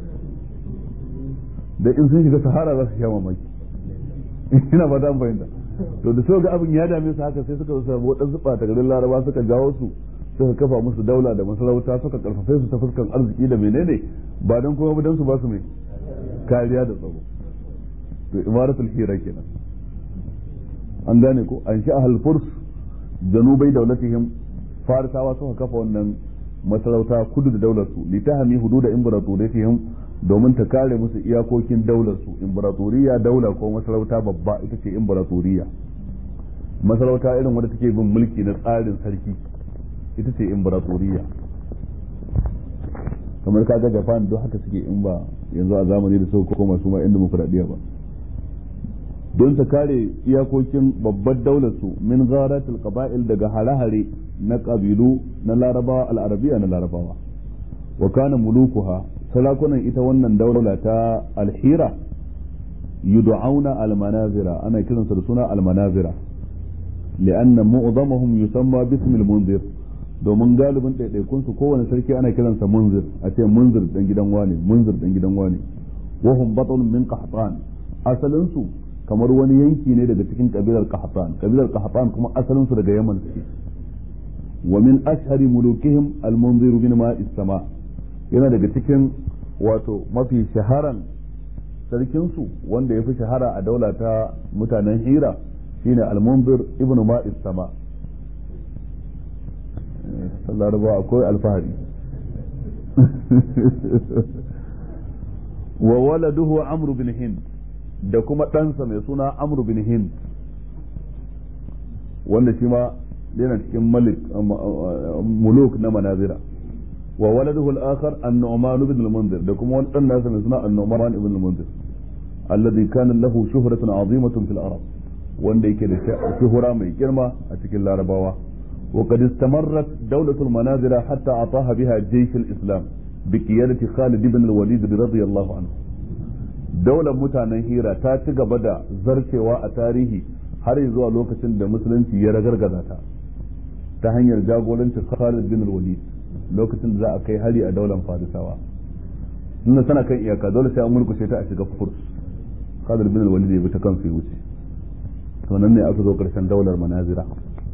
da in sun shiga sahara za su sha mamaki ina ba an fahimta to da so ga abin ya dame su haka sai suka samu waɗansu ɓata garin laraba suka jawo su suka kafa musu daula da masarauta suka karfafe su ta fuskan arziki da menene ba don kuma don su ba su mai kariya da tsaro to imaratul hira kenan an gane ko an sha furs janubai daulatihim farisawa suka kafa wannan masarauta kudu da daular su litahami hududa imperatoriyatihim domin ta kare musu iyakokin daular su imperatoriya daula ko masarauta babba ita ce imperatoriya masarauta irin wadda take bin mulki na tsarin sarki ita ce imperatoriya kamar kaga japan duk haka suke in ba yanzu a zamani da sauko koma su ma inda demokuraɗiyya ba don ta kare iyakokin babbar daular su min zaratul qaba'il daga hare-hare na kabilu na larabawa al'arabiya na larabawa wa kana mulukuha sarakunan ita wannan daula ta alhira yud'auna almanazira ana kiransa da suna almanazira li'anna mu'dhamahum yusamma bismi al-munzir domin galibin ɗaiɗaikun su kowane sarki ana kiransa munzir a ce munzir dan gidan wane munzir dan gidan wane wa hum batun min qahtan asalin su kamar wani yanki ne daga cikin kabilar qahtan kabilar qahtan kuma asalin su daga yaman suke wa min ashhari mulukihim al-munzir bin ma'is sama yana daga cikin wato mafi shaharan sarkinsu wanda ya fi shahara a daula ta mutanen hira shine al-munzir ibn ma'is sama laraba akwai alfahari wa waladuhu amru bin hind da kuma ɗansa mai suna amru bin hind wanda shi ma yana cikin malik muluk na manazira wa waladuhu al-akhar an-nu'man ibn al-munzir da kuma wani dan nasa mai suna an-nu'man ibn al-munzir alladhi kana lahu shuhratun 'azimatun fil arab wanda yake da shuhura mai girma a cikin larabawa وقد استمرت دولة المنازل حتى أعطاها بها جيش الإسلام بقيادة خالد بن الوليد رضي الله عنه daular mutanen hira ta ci gaba da zarcewa a tarihi har zuwa lokacin da musulunci ya ragargaza ta ta hanyar jagorancin Khalid bin Walid lokacin da za a kai hari a daular Farisawa nuna tana kan iyaka dole sai an mulkushe ta a shiga Furs Khalid bin Walid ya bi ta kansu ya wuce to nan ne aka zo karshen daular Manazira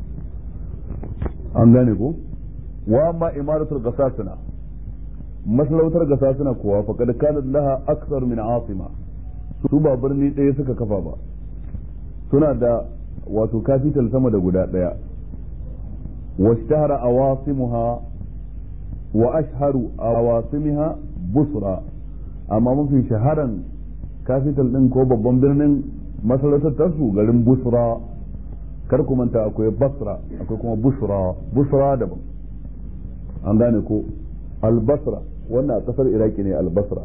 an gane ko wa amma imaratul gasasina masarautar gasasina kuwa faqad kanat laha akthar min asima su ba birni ɗaya suka kafa ba suna da wato capital sama da guda ɗaya washtahara awasimuha wa ashharu awasimiha busra amma mafi shaharan capital din ko babban birnin masarautar tasu garin busra kar ku manta akwai basra akwai kuma busra busra daban an gane ko albasra wannan a kasar iraki ne albasra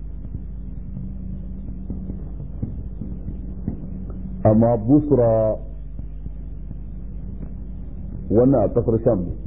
amma busra wannan a kasar sham ne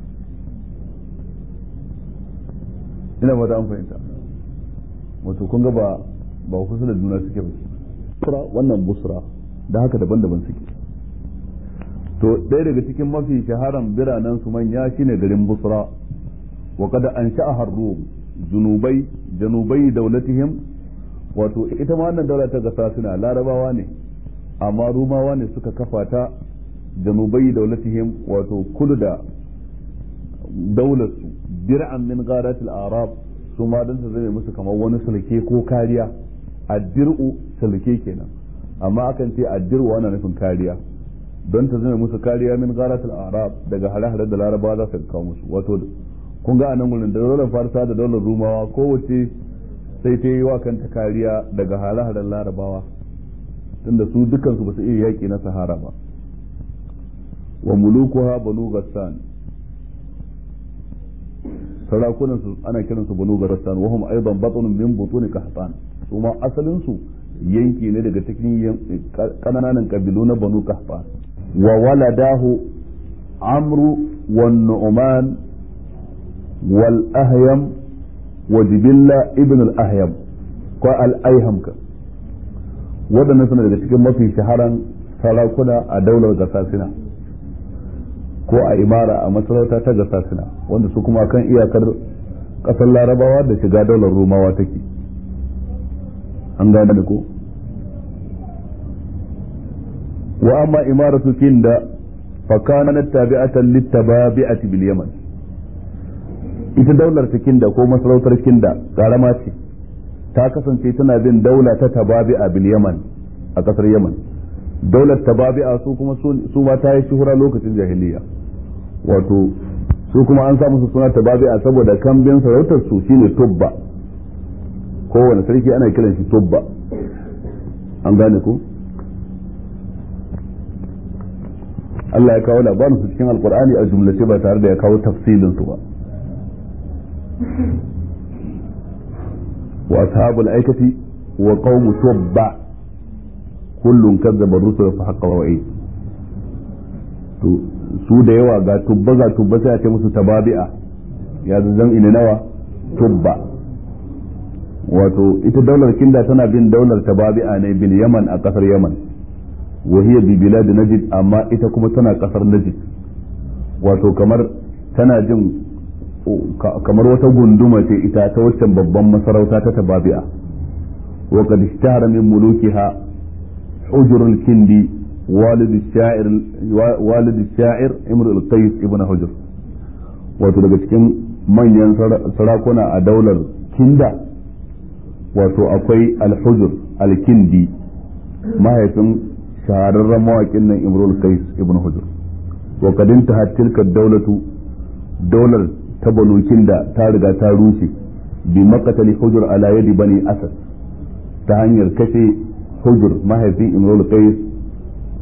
ina mata an fahimta wato kun ga ba ba kusa da juna suke ba busra wannan busra da haka daban-daban suke to ɗaya daga cikin mafi shaharan biranen su manya shine garin busra wa kada an sha'ahar rum junubai janubai daulatihim wato ita ma wannan daula ta gasa suna larabawa ne amma rumawa ne suka kafa ta janubai daulatihim wato kudu da daularsu dir'an min gharatil arab su ma dan su zame musu kamar wani sulke ko kariya addir'u sulke kenan amma akan ce addir'u ana nufin kariya don ta zama musu kariya min gharatil arab daga hare-hare da larabawa za su kawo musu wato kun ga anan gurin da daular farsa da daular rumawa kowace sai ta yi wa kanta kariya daga hare-haren larabawa tunda su dukansu ba su iya yaƙi na sahara ba wa mulukuha banu gassan sarakunan su ana kiran su banu gassan wa hum aidan batnun min butun qahtan su ma asalin su yanki ne daga cikin kananan kabilu na banu qahtan wa waladahu amru wan nu'man wal ahyam wa jibilla ibn al ahyam ko al ayham ka waɗannan suna daga cikin mafi shaharan sarakuna a daular gasasina ko a imara a masarauta ta gasasina wanda su kuma kan iyakar ƙasar larabawa da shiga daular rumawa take an gane da ko wa amma imaratu kinda fa kanat tabi'atan littababi'ati bil yaman ita daular ta kinda ko masarautar kinda karama ce ta kasance tana bin daula ta tababi'a bil yaman a kasar yaman daular tababi'a su kuma su ma ta yi shuhura lokacin jahiliya wato su kuma an samu su suna tababi'a saboda kambin sarautar su shine tubba kowane sarki ana kiran shi tubba an gane ku Allah ya kawo labarin su cikin alkur'ani a jumlace ba tare da ya kawo tafsilin su ba wa ashabul aikati wa qaumu tubba kullun kazzaba rusul fa haqqa wa'id to su da yawa ga tubba ga tubba sai a ce musu tababi'a ya zan ina nawa tubba wato ita daular kinda tana bin daular tababi'a ne bil yaman a kasar yaman wa hiya bi bilad najd amma ita kuma tana kasar najd wato kamar tana jin kamar wata gunduma ce ita ta waccan babban masarauta ta tababi'a wa qad ishtahara min mulukiha hujr al-kindi walid al-sha'ir walid al-sha'ir imr al-qais ibn hujr wato daga cikin manyan sarakuna a daular kinda wato akwai al-hujr al-kindi mahaifin shahararren mawaƙin nan imrul qais ibn hujr wa qad intahat tilka dawlatu daular ta banukin da ta riga ta rushe bi makatali hujur ala yadi bani asad ta hanyar kashe hujur mahaifin imrul qais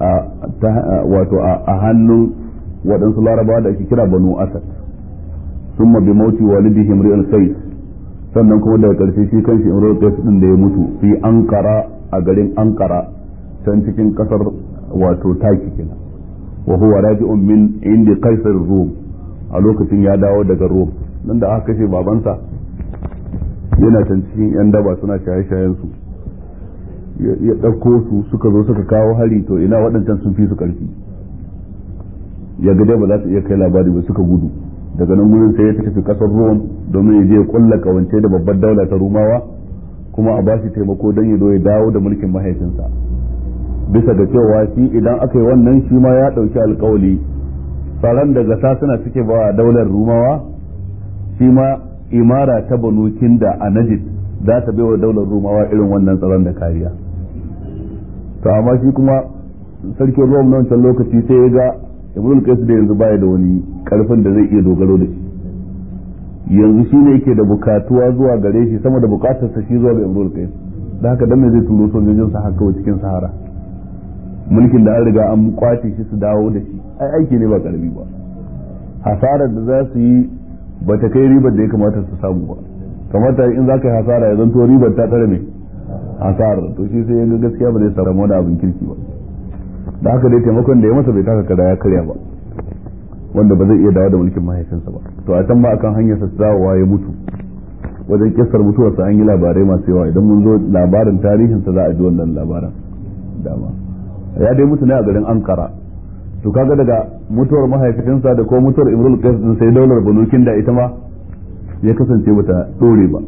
wato a hannun waɗansu larabawa da ake kira banu asad summa bi mauti walidihi imrul qais sannan kuma daga karshe shi kanshi imrul qais din da ya mutu fi ankara a garin ankara can cikin kasar wato taki kenan wa huwa raji'un min indi qaisar rum a lokacin ya dawo daga rum nan da aka kashe babansa yana can cikin yan daba suna shaye-shayen su ya ɗauko su suka zo suka kawo hari to ina waɗancan sun fi su ƙarfi ya ga ba za su iya kai labari ba suka gudu daga nan gurin sai ya tafi ƙasar Rom domin ya je ya kulla kawance da babbar daula ta Rumawa kuma a bashi taimako don ya zo ya dawo da mulkin mahaifinsa bisa ga cewa shi idan aka yi wannan shi ma ya ɗauki alkawali tsaron da gasa suna suke ba daular Rumawa shi ma imara ta Banu Kinda a Najd za ta bai wa daular Rumawa irin wannan tsaron da kariya to amma shi kuma sarkin Rom na wancan lokaci sai ya ga Ibn Qais da yanzu baya da wani karfin da zai iya dogaro da shi yanzu shi ne yake da bukatuwa zuwa gare shi sama da bukatarsa shi zuwa ga Ibn Qais da haka dan me zai turo sojojin sa haka cikin Sahara mulkin da an riga an kwace shi su dawo da shi ai aiki ne ba karbi ba hasarar da za su yi ba ta kai ribar da ya kamata su samu ba kamata in za ka yi hasara ya zanto ribar ta tare mai hasarar to shi sai ya ga gaskiya ba zai samu wani abin kirki ba da haka dai taimakon da ya masa bai taka kada ya karya ba wanda ba zai iya dawo da mulkin mahaifinsa ba to a can ba akan hanyar sa dawowa ya mutu wajen kissar mutuwarsa an yi labarai masu yawa idan mun zo labarin tarihinsa za a ji wannan labaran dama ya dai mutu ne a garin ankara to kaga daga mutuwar mahaifinsa da ko mutuwar imrul qais din sai daular banukin da ita ma ya kasance bata dore ba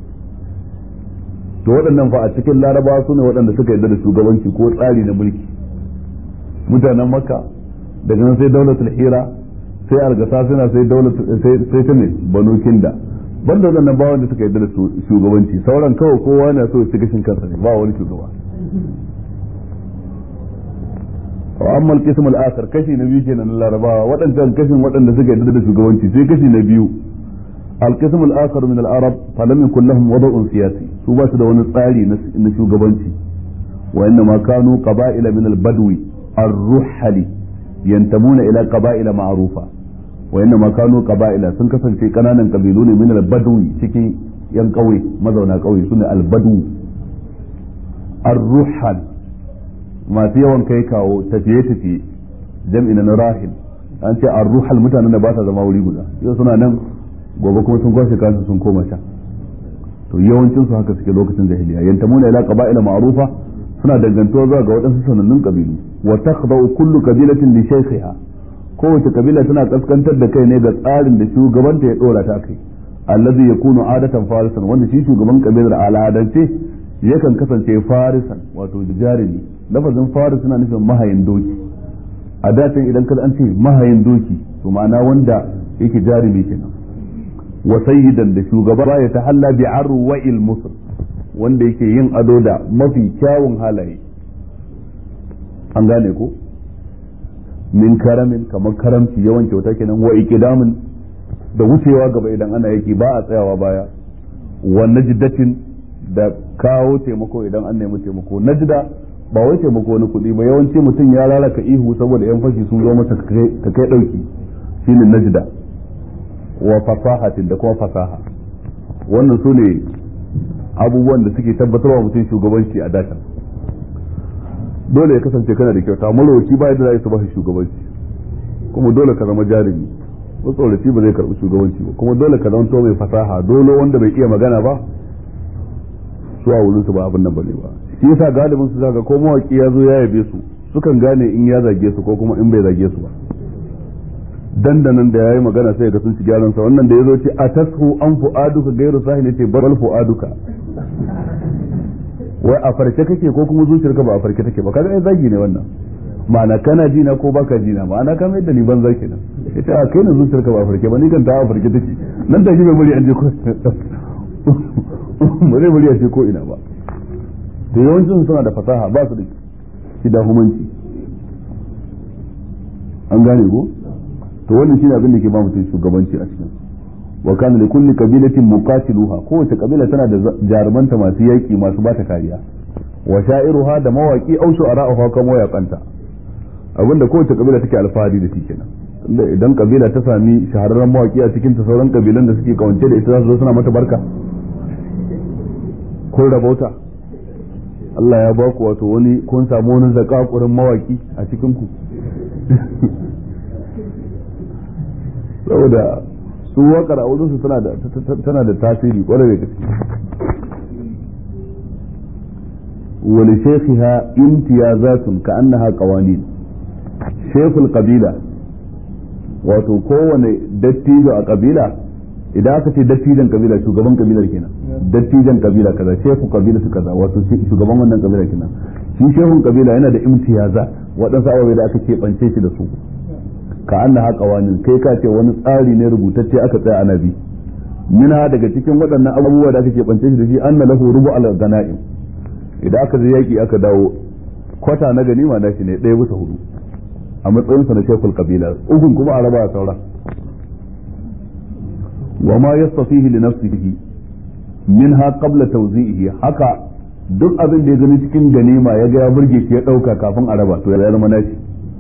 to waɗannan fa a cikin larabawa su ne waɗanda suka yarda da shugabanci ko tsari na mulki mutanen makka daga nan sai daulatul hira sai algasa suna sai daulat sai ta ne banukin da banda waɗannan ba wanda suka yarda da shugabanci sauran kawai kowa na so ya ci gashin kansa ne ba wani shugaba amma al-qism al-akhar kashi na biyu kenan larabawa waɗancan kashin waɗanda suka yarda da shugabanci sai kashi na biyu al-qism al-akhar min al-arab falam yakul lahum wada'un siyasi su ba su da wani tsari na shugabanci wa inna ma kanu qaba'ila min al-badwi ar-ruhali yantamuna ila qaba'ila ma'rufa wa inna ma kanu qaba'ila sun kasance kananan kabilu ne min al-badwi cikin yan kauye mazauna kauye sune al-badwi ar-ruhal masu yawan kai kawo tafiye-tafiye jam'i na rahil an ce an ruhal mutanen da ba sa zama wuri guda yau suna nan gobe kuma sun kwashe kansu sun koma can to yawancin su haka suke lokacin jahiliya yantamuna ila qaba'ila ma'rufa suna dangantuwa zuwa ga waɗansu sanannun kabilu wa takhda'u kullu qabilatin li shaykhiha kowace kabila tana kaskantar da kai ne ga tsarin da shugabanta ya dora ta kai allazi yakunu adatan farisan wanda shi shugaban kabilar al'adance yakan kasance farisan wato jarumi lafazin faris suna nufin mahayin doki a dacin idan kada an ce mahayin doki to ma'ana wanda yake jarumi kenan wa sayyidan da shugaba ya tahalla bi arwa'il musr wanda yake yin ado da mafi kyawun halaye an gane ko min karamin kamar karamci yawan kyauta kenan wa ikidamin da wucewa gaba idan ana yaki ba a tsayawa baya wa najdatin da kawo taimako idan an nemi taimako najda ba wai taimako na kuɗi ba yawanci mutum ya lalaka ihu saboda yan fashi sun zo masa ka kai ɗauki shine najda wa fasahatin da kuma fasaha wannan su ne abubuwan da suke tabbatarwa mutum shugabanci a dakan dole ya kasance kana da kyauta marowaci ba yadda za su ba shi shugabanci kuma dole ka zama jarumi matsoraci ba zai karɓi shugabanci ba kuma dole ka zama mai fasaha dole wanda bai iya magana ba su a wurin su ba abin nan bane ba shi yasa galibin su zaka ko mawaki ya zo ya yabe su sukan gane in ya zage su ko kuma in bai zage su ba dandanan da yayi magana sai ga sun ci gyaran sa wannan da yazo ce atashu an fuaduka gairu sahil ce bal fuaduka wai a farke kake ko kuma zuciyarka ba a farke take ba kaga ai zagi ne wannan ma'ana kana ji na ko baka ji na ma'ana ka mai da ni banza kenan ita a kai na zuciyarka ba a farke ba ni kan ta a farke take nan da shi bai bari an je ko ba zai bari a ce ko ina ba da yawancin suna da fasaha ba su da kidahumanci an gane ko to wannan shine abin da ke ba mutum shugabanci a cikin wa kana li kulli qabilatin muqatiluha kowace kabila tana da jarumanta masu yaki masu bata kariya wa sha'iruha da mawaki au shu'ara'uha kuma mawaqanta abinda kowace kabila take alfahari da shi kenan idan kabila ta sami shahararren mawaki a cikin ta sauran kabilan da suke kawance da ita za su zo suna mata barka kun rabauta Allah ya ba ku wato wani kun samu wani zakakurin mawaki a cikin ku saboda su wakar a wurinsu tana da tasiri kwarai da gaske wani shekhiha imtiyazatun ka annaha qawanin shekul kabila wato kowane dattijo a kabila idan aka ce dattijan kabila shugaban kabilar kenan dattijan kabila kaza shehu kabila su kaza wato shugaban wannan kabila kenan shi shehun kabila yana da imtiyaza waɗansu ababai da aka keɓance shi da su ka annaha qawanin kai ka ce wani tsari ne rubutacce aka tsaya ana bi minha daga cikin waɗannan abubuwa da aka keɓance shi da shi anna lahu rubu al ganaim idan aka je yaki aka dawo kwata na ganima na shi ne ɗaya bisa hudu a matsayinsa na shekul kabila ukun kuma a raba a sauran wa ma yastafihi li nafsihi minha qabla tawzi'ihi haka duk abin da ya gani cikin ganima ya ga ya burge shi ya dauka kafin a raba to ya zama nashi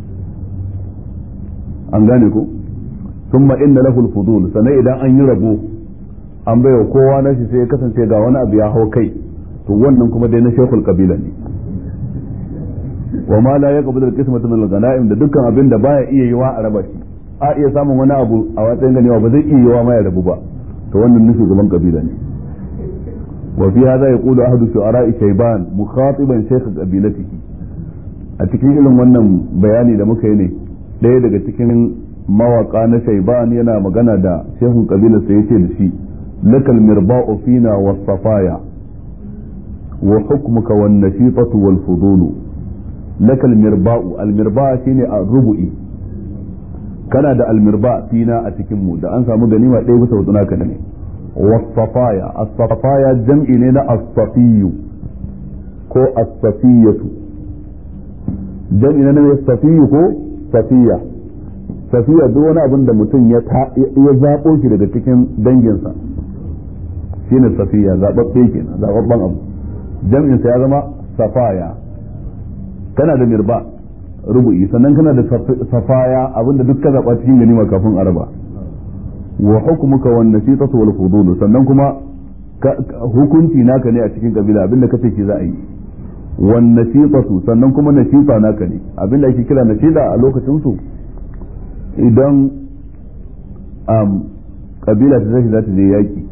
an gane ko thumma inna lahu al-fudul sanai idan an yi rabo an baiwa kowa nashi sai ya kasance ga wani abu ya hau kai to wannan kuma dai na shekul kabila ne wa ma la yaqbalu al-qismata min al-ghanaim da dukkan abin da baya iya yiwa a raba shi a iya samun wani abu a watsayin ganewa ba zai iya yiwa ma ya rabu ba to wannan nufi gaban kabila ne wa fi hadha yaqulu ahadu shu'ara'i shayban mukhatiban shaykh qabilatihi a cikin irin wannan bayani da muka yi ne ɗaya daga cikin mawaka na shayban yana magana da shehun kabilarsa yace da shi lakal mirba'u fina was safaya wa hukmuka wan nashitatu wal fudulu laka almirba'u almirba shine a rubu'i kana da almirba fina a cikin mu da an samu ganima ɗaya bisa hudu naka ne wasafaya as-safaya jam'i ne na as-safiyu ko as-safiyatu jam'i ne na as-safiyu ko safiya safiya duk wani abin da mutum ya ya zabo shi daga cikin danginsa shine safiya zababbe kenan zababban abu jam'in sa ya zama safaya kana da mirba rubu'i sannan kana da safaya abinda duk ka zaba cikin ganima kafin araba wa hukmuka wan nasitatu wal fudul sannan kuma hukunci naka ne a cikin kabila abinda kace ki za a yi wan nasitatu sannan kuma nasita naka ne abinda ake kira nasita a lokacin su idan um, kabila ta tashi za ta je yaki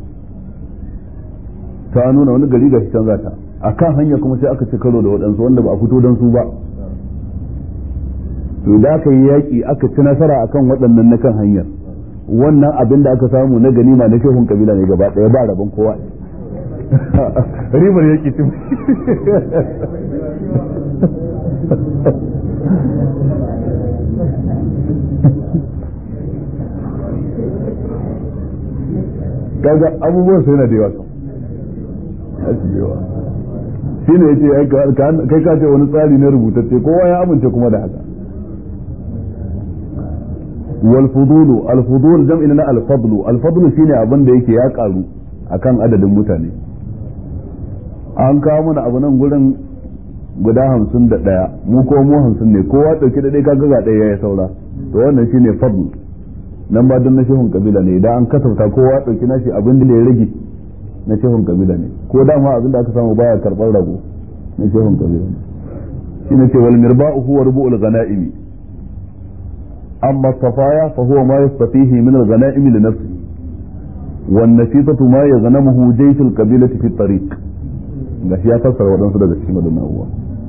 ta nuna wani gari ga shi can zata a kan hanya kuma sai aka ci karo da waɗansu wanda ba a fito don su ba to da aka yi yaƙi aka ci nasara akan waɗannan na kan hanyar wannan abin da aka samu na ganima na shehun kabila ne gaba ɗaya ba rabon kowa ribar yaƙi tun kaga abubuwan sai na da yawa shi ne yace kai ka ce wani tsari na rubutacce kowa ya amince kuma da haka wal fudulu al fudul jam'i na al fadlu al fadlu shine abin da yake ya karu akan adadin mutane an kawo mana abu nan gurin guda hamsin da ɗaya mu ko mu hamsin ne kowa ɗauki da ɗaya kaga ga ɗaya ya saura to wannan shine fadl nan ba don na shehun kabila ne idan an kasafta kowa ɗauki nashi abin da ya rage na shehun kabila ne ko dama abin da aka samu baya karɓar rago na shehun kabila ne shi ne ce wal mirba'u huwa rubu'ul ghanaimi amma safaya fa huwa ma yastafihi min al ghanaimi li nafsihi wan nasitatu ma yaghnamuhu jayshul qabilati fi tariq gashi ya fassara waɗansu daga cikin waɗannan abubuwa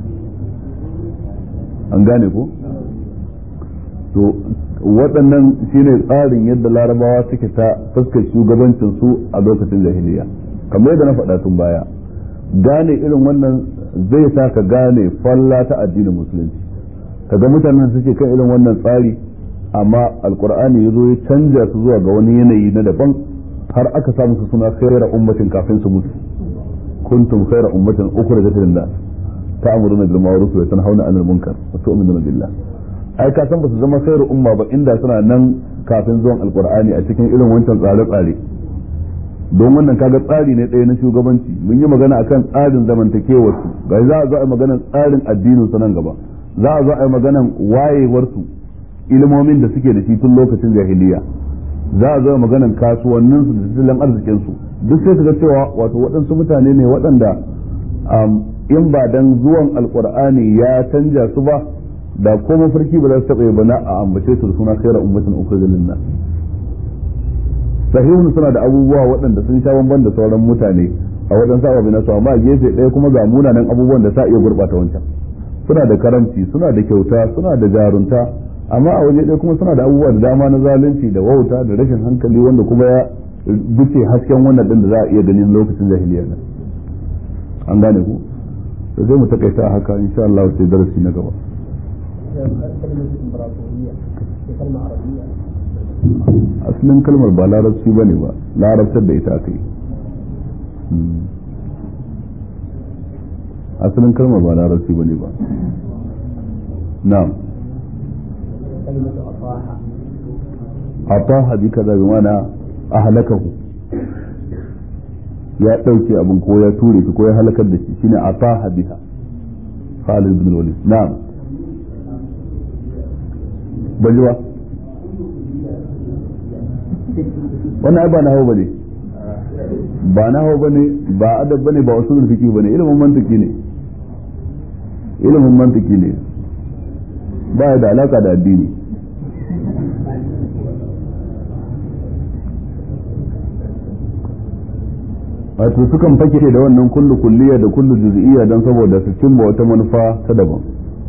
an gane ko to waɗannan shine tsarin yadda larabawa suke ta fuskar shugabancin su a lokacin jahiliya kamar yadda na faɗa tun baya gane irin wannan zai sa ka gane falla ta addinin musulunci kaga mutanen suke kan irin wannan tsari amma alkur'ani ya zo ya canja su zuwa ga wani yanayi na daban har aka samu su suna khairar ummatin kafin su mutu kuntum khairar ummatin ukhrijat lin-nas ta'muruna bil ma'ruf wa tanhauna 'anil munkar wa tu'minuna billah ai ka san ba su zama khairu umma ba inda suna nan kafin zuwan alqur'ani a cikin irin wancan tsare-tsare don wannan kaga tsari ne ɗaya na shugabanci mun yi magana akan tsarin zamantakewar su ga za a zo a maganar tsarin addinin su nan gaba za a zo a yi maganar wayewar su ilimomin da suke da shi tun lokacin jahiliya za a zo maganan kasuwannin su da tattalin arzikin su duk sai ga cewa wato waɗansu mutane ne waɗanda in ba dan zuwan alqur'ani ya canja su ba da ko mafarki ba za su taɓa ba na a ambace su da suna khairar ummatin ukhrijat lin-nas sahihun suna da abubuwa waɗanda sun sha bamban da sauran mutane a wajen sababi na su amma gefe ɗaya kuma ga munanan abubuwan da sa iya gurɓata wancan suna da karamci suna da kyauta suna da jarunta amma a waje ɗaya kuma suna da abubuwa da dama na zalunci da wauta da rashin hankali wanda kuma ya duke hasken wannan ɗin da za a iya ganin lokacin jahiliya nan an gane ku to sai mu takaita haka insha Allah sai darasi na gaba asalin kalmar ba larabci bane ba larabtar da ita aka yi asalin kalmar ba larabci bane ba na'am ataha bi kaza bi mana ahlakahu ya dauke abin ko ya ture shi ko ya halakar da shi shine ataha biha Khalid bin Walid na'am bajiwa wannan ai ba na hau bane ba na hau bane ba adab bane ba usulul fiqh bane ilimin mantiki ne ilimin mantiki ne ba da alaka da addini wato sukan fake da wannan kullu kulliya da kullu juz'iyya don saboda su cimma wata manufa ta daban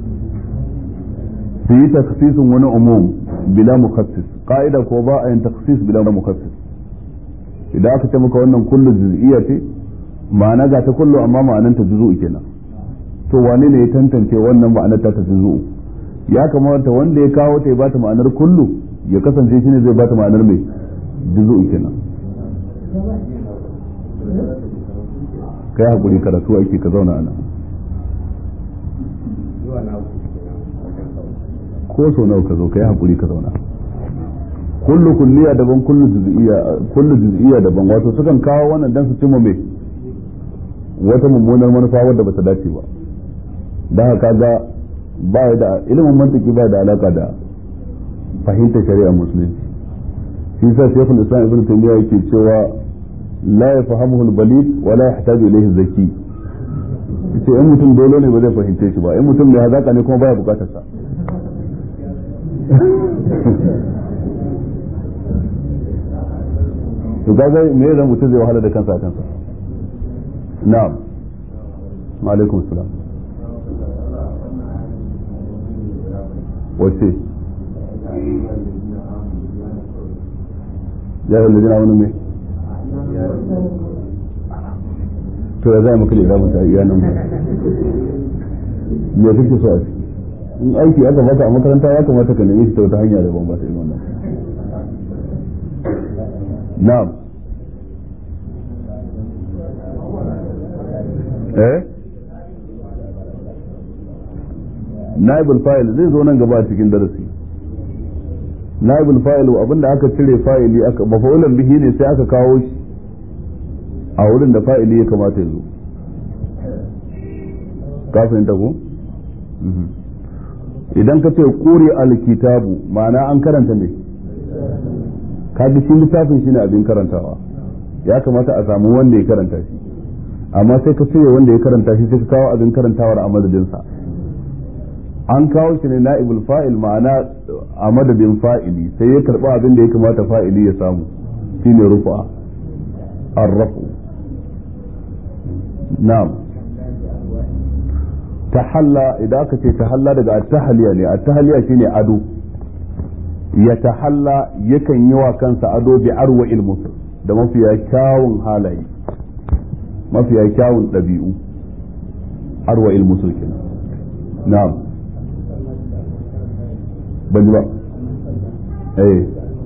su yi taksisin wani umum bila mukassis ka'ida ko ba a yin taksis bila mukassis idan aka ce maka wannan kullu juz'iyya ce ma'ana ga ta kullu amma ma'anan ta juzu'u kenan to wane ne ya tantance wannan ma'anar ta ta juzu'u ya kamata wanda ya kawo ta ya bata ma'anar kullu ya kasance shine zai bata ma'anar mai juzu'u kenan kai hakuri karatu ake ka zauna ana ko so nawa ka zo kai hakuri ka zauna kullu kulliya daban kullu juz'iyya kullu juz'iyya daban wato sukan kawo wannan dan su cimma me wata mummunar manufa wadda bata dace ba dan haka ga ba da ilimin mantiki ba da alaka da fahimtar shari'a musulunci shi yasa shaykhul islam ibn taymiyyah yake cewa la yafhamuhu al-balid wa la yahtaju ilayhi zaki yace in mutum dole ne ba zai fahimce shi ba in mutum mai hazaka ne kuma baya bukatar sa to kaga me zan mutum zai wahala da kansa a kansa na'am wa alaikum salam wace ya yi lalina wani mai to ya zai maka da irabun ta iya nan me kake so a ciki in aiki aka baka a makaranta ya kamata ka nemi shi ta wata hanya daban ba ta yi wannan na'am eh naibul fa'il zai zo nan gaba a cikin darasi naibul fa'il abinda aka cire fa'ili aka mafa'ulan bihi ne sai aka kawo shi a wurin da fa'ili ya kamata ya zo ka fahimta ko idan ka ce kuri alkitabu ma'ana an karanta ne ka ga shi littafin shine abin karantawa ya kamata a samu wanda ya karanta shi amma sai ka cire wanda ya karanta shi sai ka kawo abin karantawar a madadinsa an kawo shi ne na'ibul fa'il ma'ana a madadin fa'ili sai ya karba abin da ya kamata fa'ili ya samu shine rufa arrafu na'am tahalla idan aka ce tahalla daga at-tahliya ne at-tahliya shine ado ya tahalla yakan yi wa kansa ado bi arwa ilmus da mafiya kyawun halaye mafiya kyawun ɗabi'u arwa ilmusul kenan na'am ban ji ba eh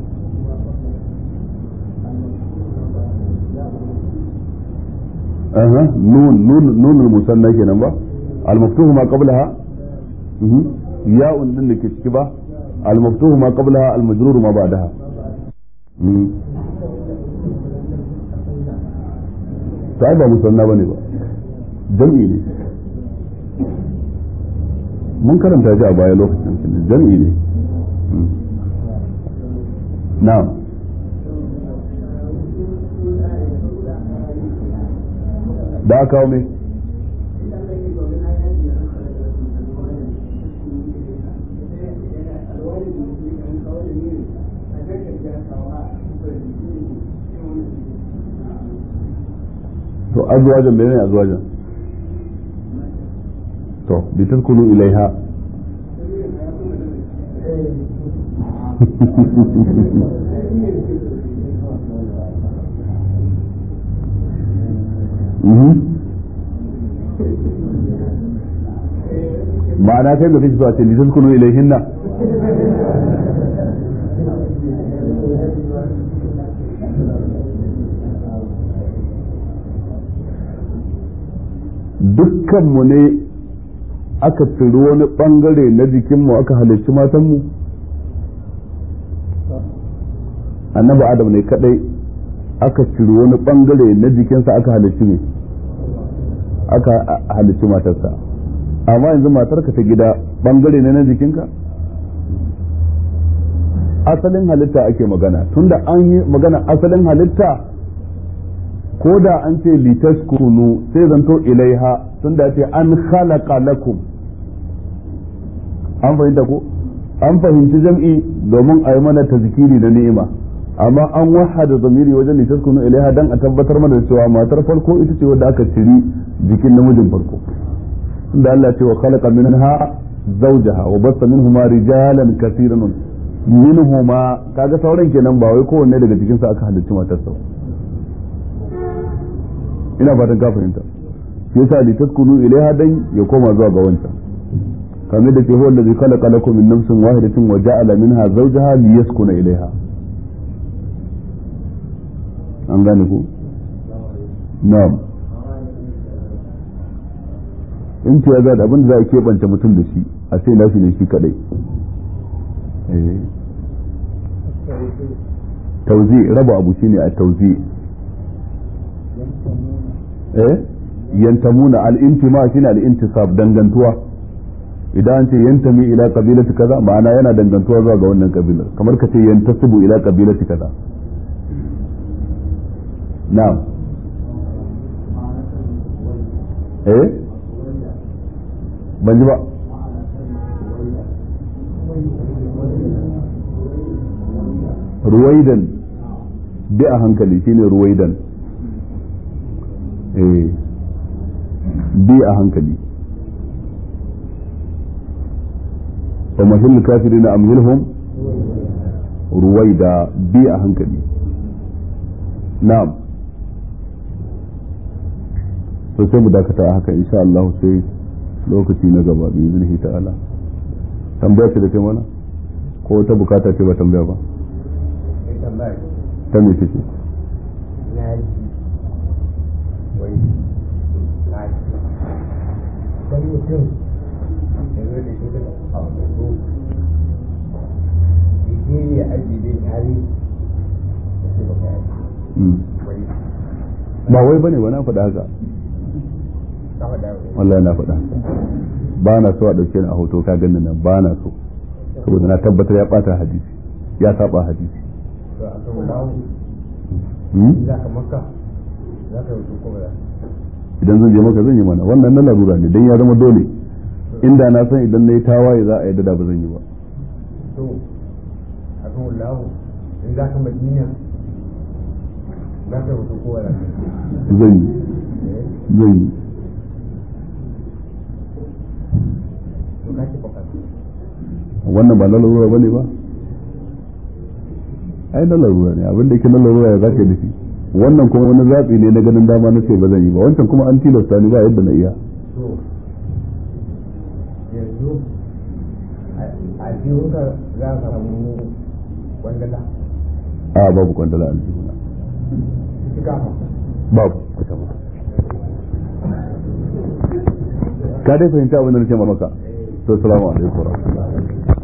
aha nun nun nun musanna kenan ba al-maftuhu ma qablaha ya'un din da ke ciki ba al-maftuhu ma qablaha al-majrur ma ba'daha ta ba musanna bane ba jam'i ne mun karanta shi a baya lokacin jam'i ne na'am da aka kawo mai to azwajan menene azwajan to litaskunu ilaiha ma'ana kai da kake so a ce litaskunu ilaihinna dukkanmu ne aka tsiri wani bangare na jikinmu aka halicci matanmu annabi adam ne kadai aka ciri wani bangare na jikinsa aka halicci ne aka halicci matarsa amma yanzu matarka ta gida bangare ne na jikinka asalin halitta ake magana tunda an yi magana asalin halitta ko da an ce litaskunu sai zanto ilaiha tunda ce an khalaqa lakum an fahimta ko an fahimci jam'i domin a yi mana tazkiri da ni'ima amma an wahada zamiri wajen litaskunu ilaiha dan a tabbatar mana da cewa matar farko ita ce wadda aka ciri jikin namijin farko tunda Allah ce wa khalaqa minha zawjaha wa bassa minhuma rijalan kaseeran minhuma kaga sauran kenan ba wai kowanne daga cikin sa aka halicci matarsa ina fatan ka fahimta shi yasa li taskunu ilaiha dan ya koma zuwa ga wancan kamar da ce huwa allazi khalaqa lakum min nafsin wahidatin wa ja'ala minha zawjaha liyaskuna ilaiha an gane ku na'am in ce ya abin da za a keɓance mutum da shi a ce nashi ne shi kadai tauzi raba abu shine a tauzi eh yantamuna al-intima shine al-intisab dangantuwa idan an ce yantami ila qabilati kaza ma'ana yana dangantuwa zuwa ga wannan kabilar kamar ka ce yantasibu ila qabilati kaza na'am eh ban ji ba ruwaidan bi a hankali shine ruwaidan eh bi a hankali wa mahil kafirina amhilhum ruwaida bi a hankali na'am to sai mu dakata haka insha Allah sai lokaci na gaba bi iznihi ta'ala tambaya ce da ce mana ko ta bukata ce ba tambaya ba ta me ce dan mutum ya zo da shi daga hoto ya je ya aji bai tare da sai baka yi wai ba wai bane ba na faɗa haka ka faɗa wallahi na faɗa ba na so a ɗauke ni a hoto ka ganin nan ba na so saboda na tabbatar ya ɓata hadisi ya saba hadisi to a kan dawo Hmm? za ka maka za ka rubuta ko ba za idan zan je maka zan yi mana wannan na larura ne dan ya zama dole inda na san idan na yi tawaye za a yadda da ba zan yi ba to a kan dawo in za ka madina za ka rubuta ko ba za ka zan yi eh zan yi to ka ci baka wannan ba na larura ba ne ba ai na larura ne abin da yake na larura ya zaka yi da shi wannan kuma wani zaɓi ne na ganin dama na ce ba zan yi ba wancan kuma an tilasta ni ba yadda na iya to yanzu a biyunka za ka samu wandala a babu kwandala aljihuna cika babu ka dai fahimta abin da nake maka to assalamu alaikum wa rahmatullahi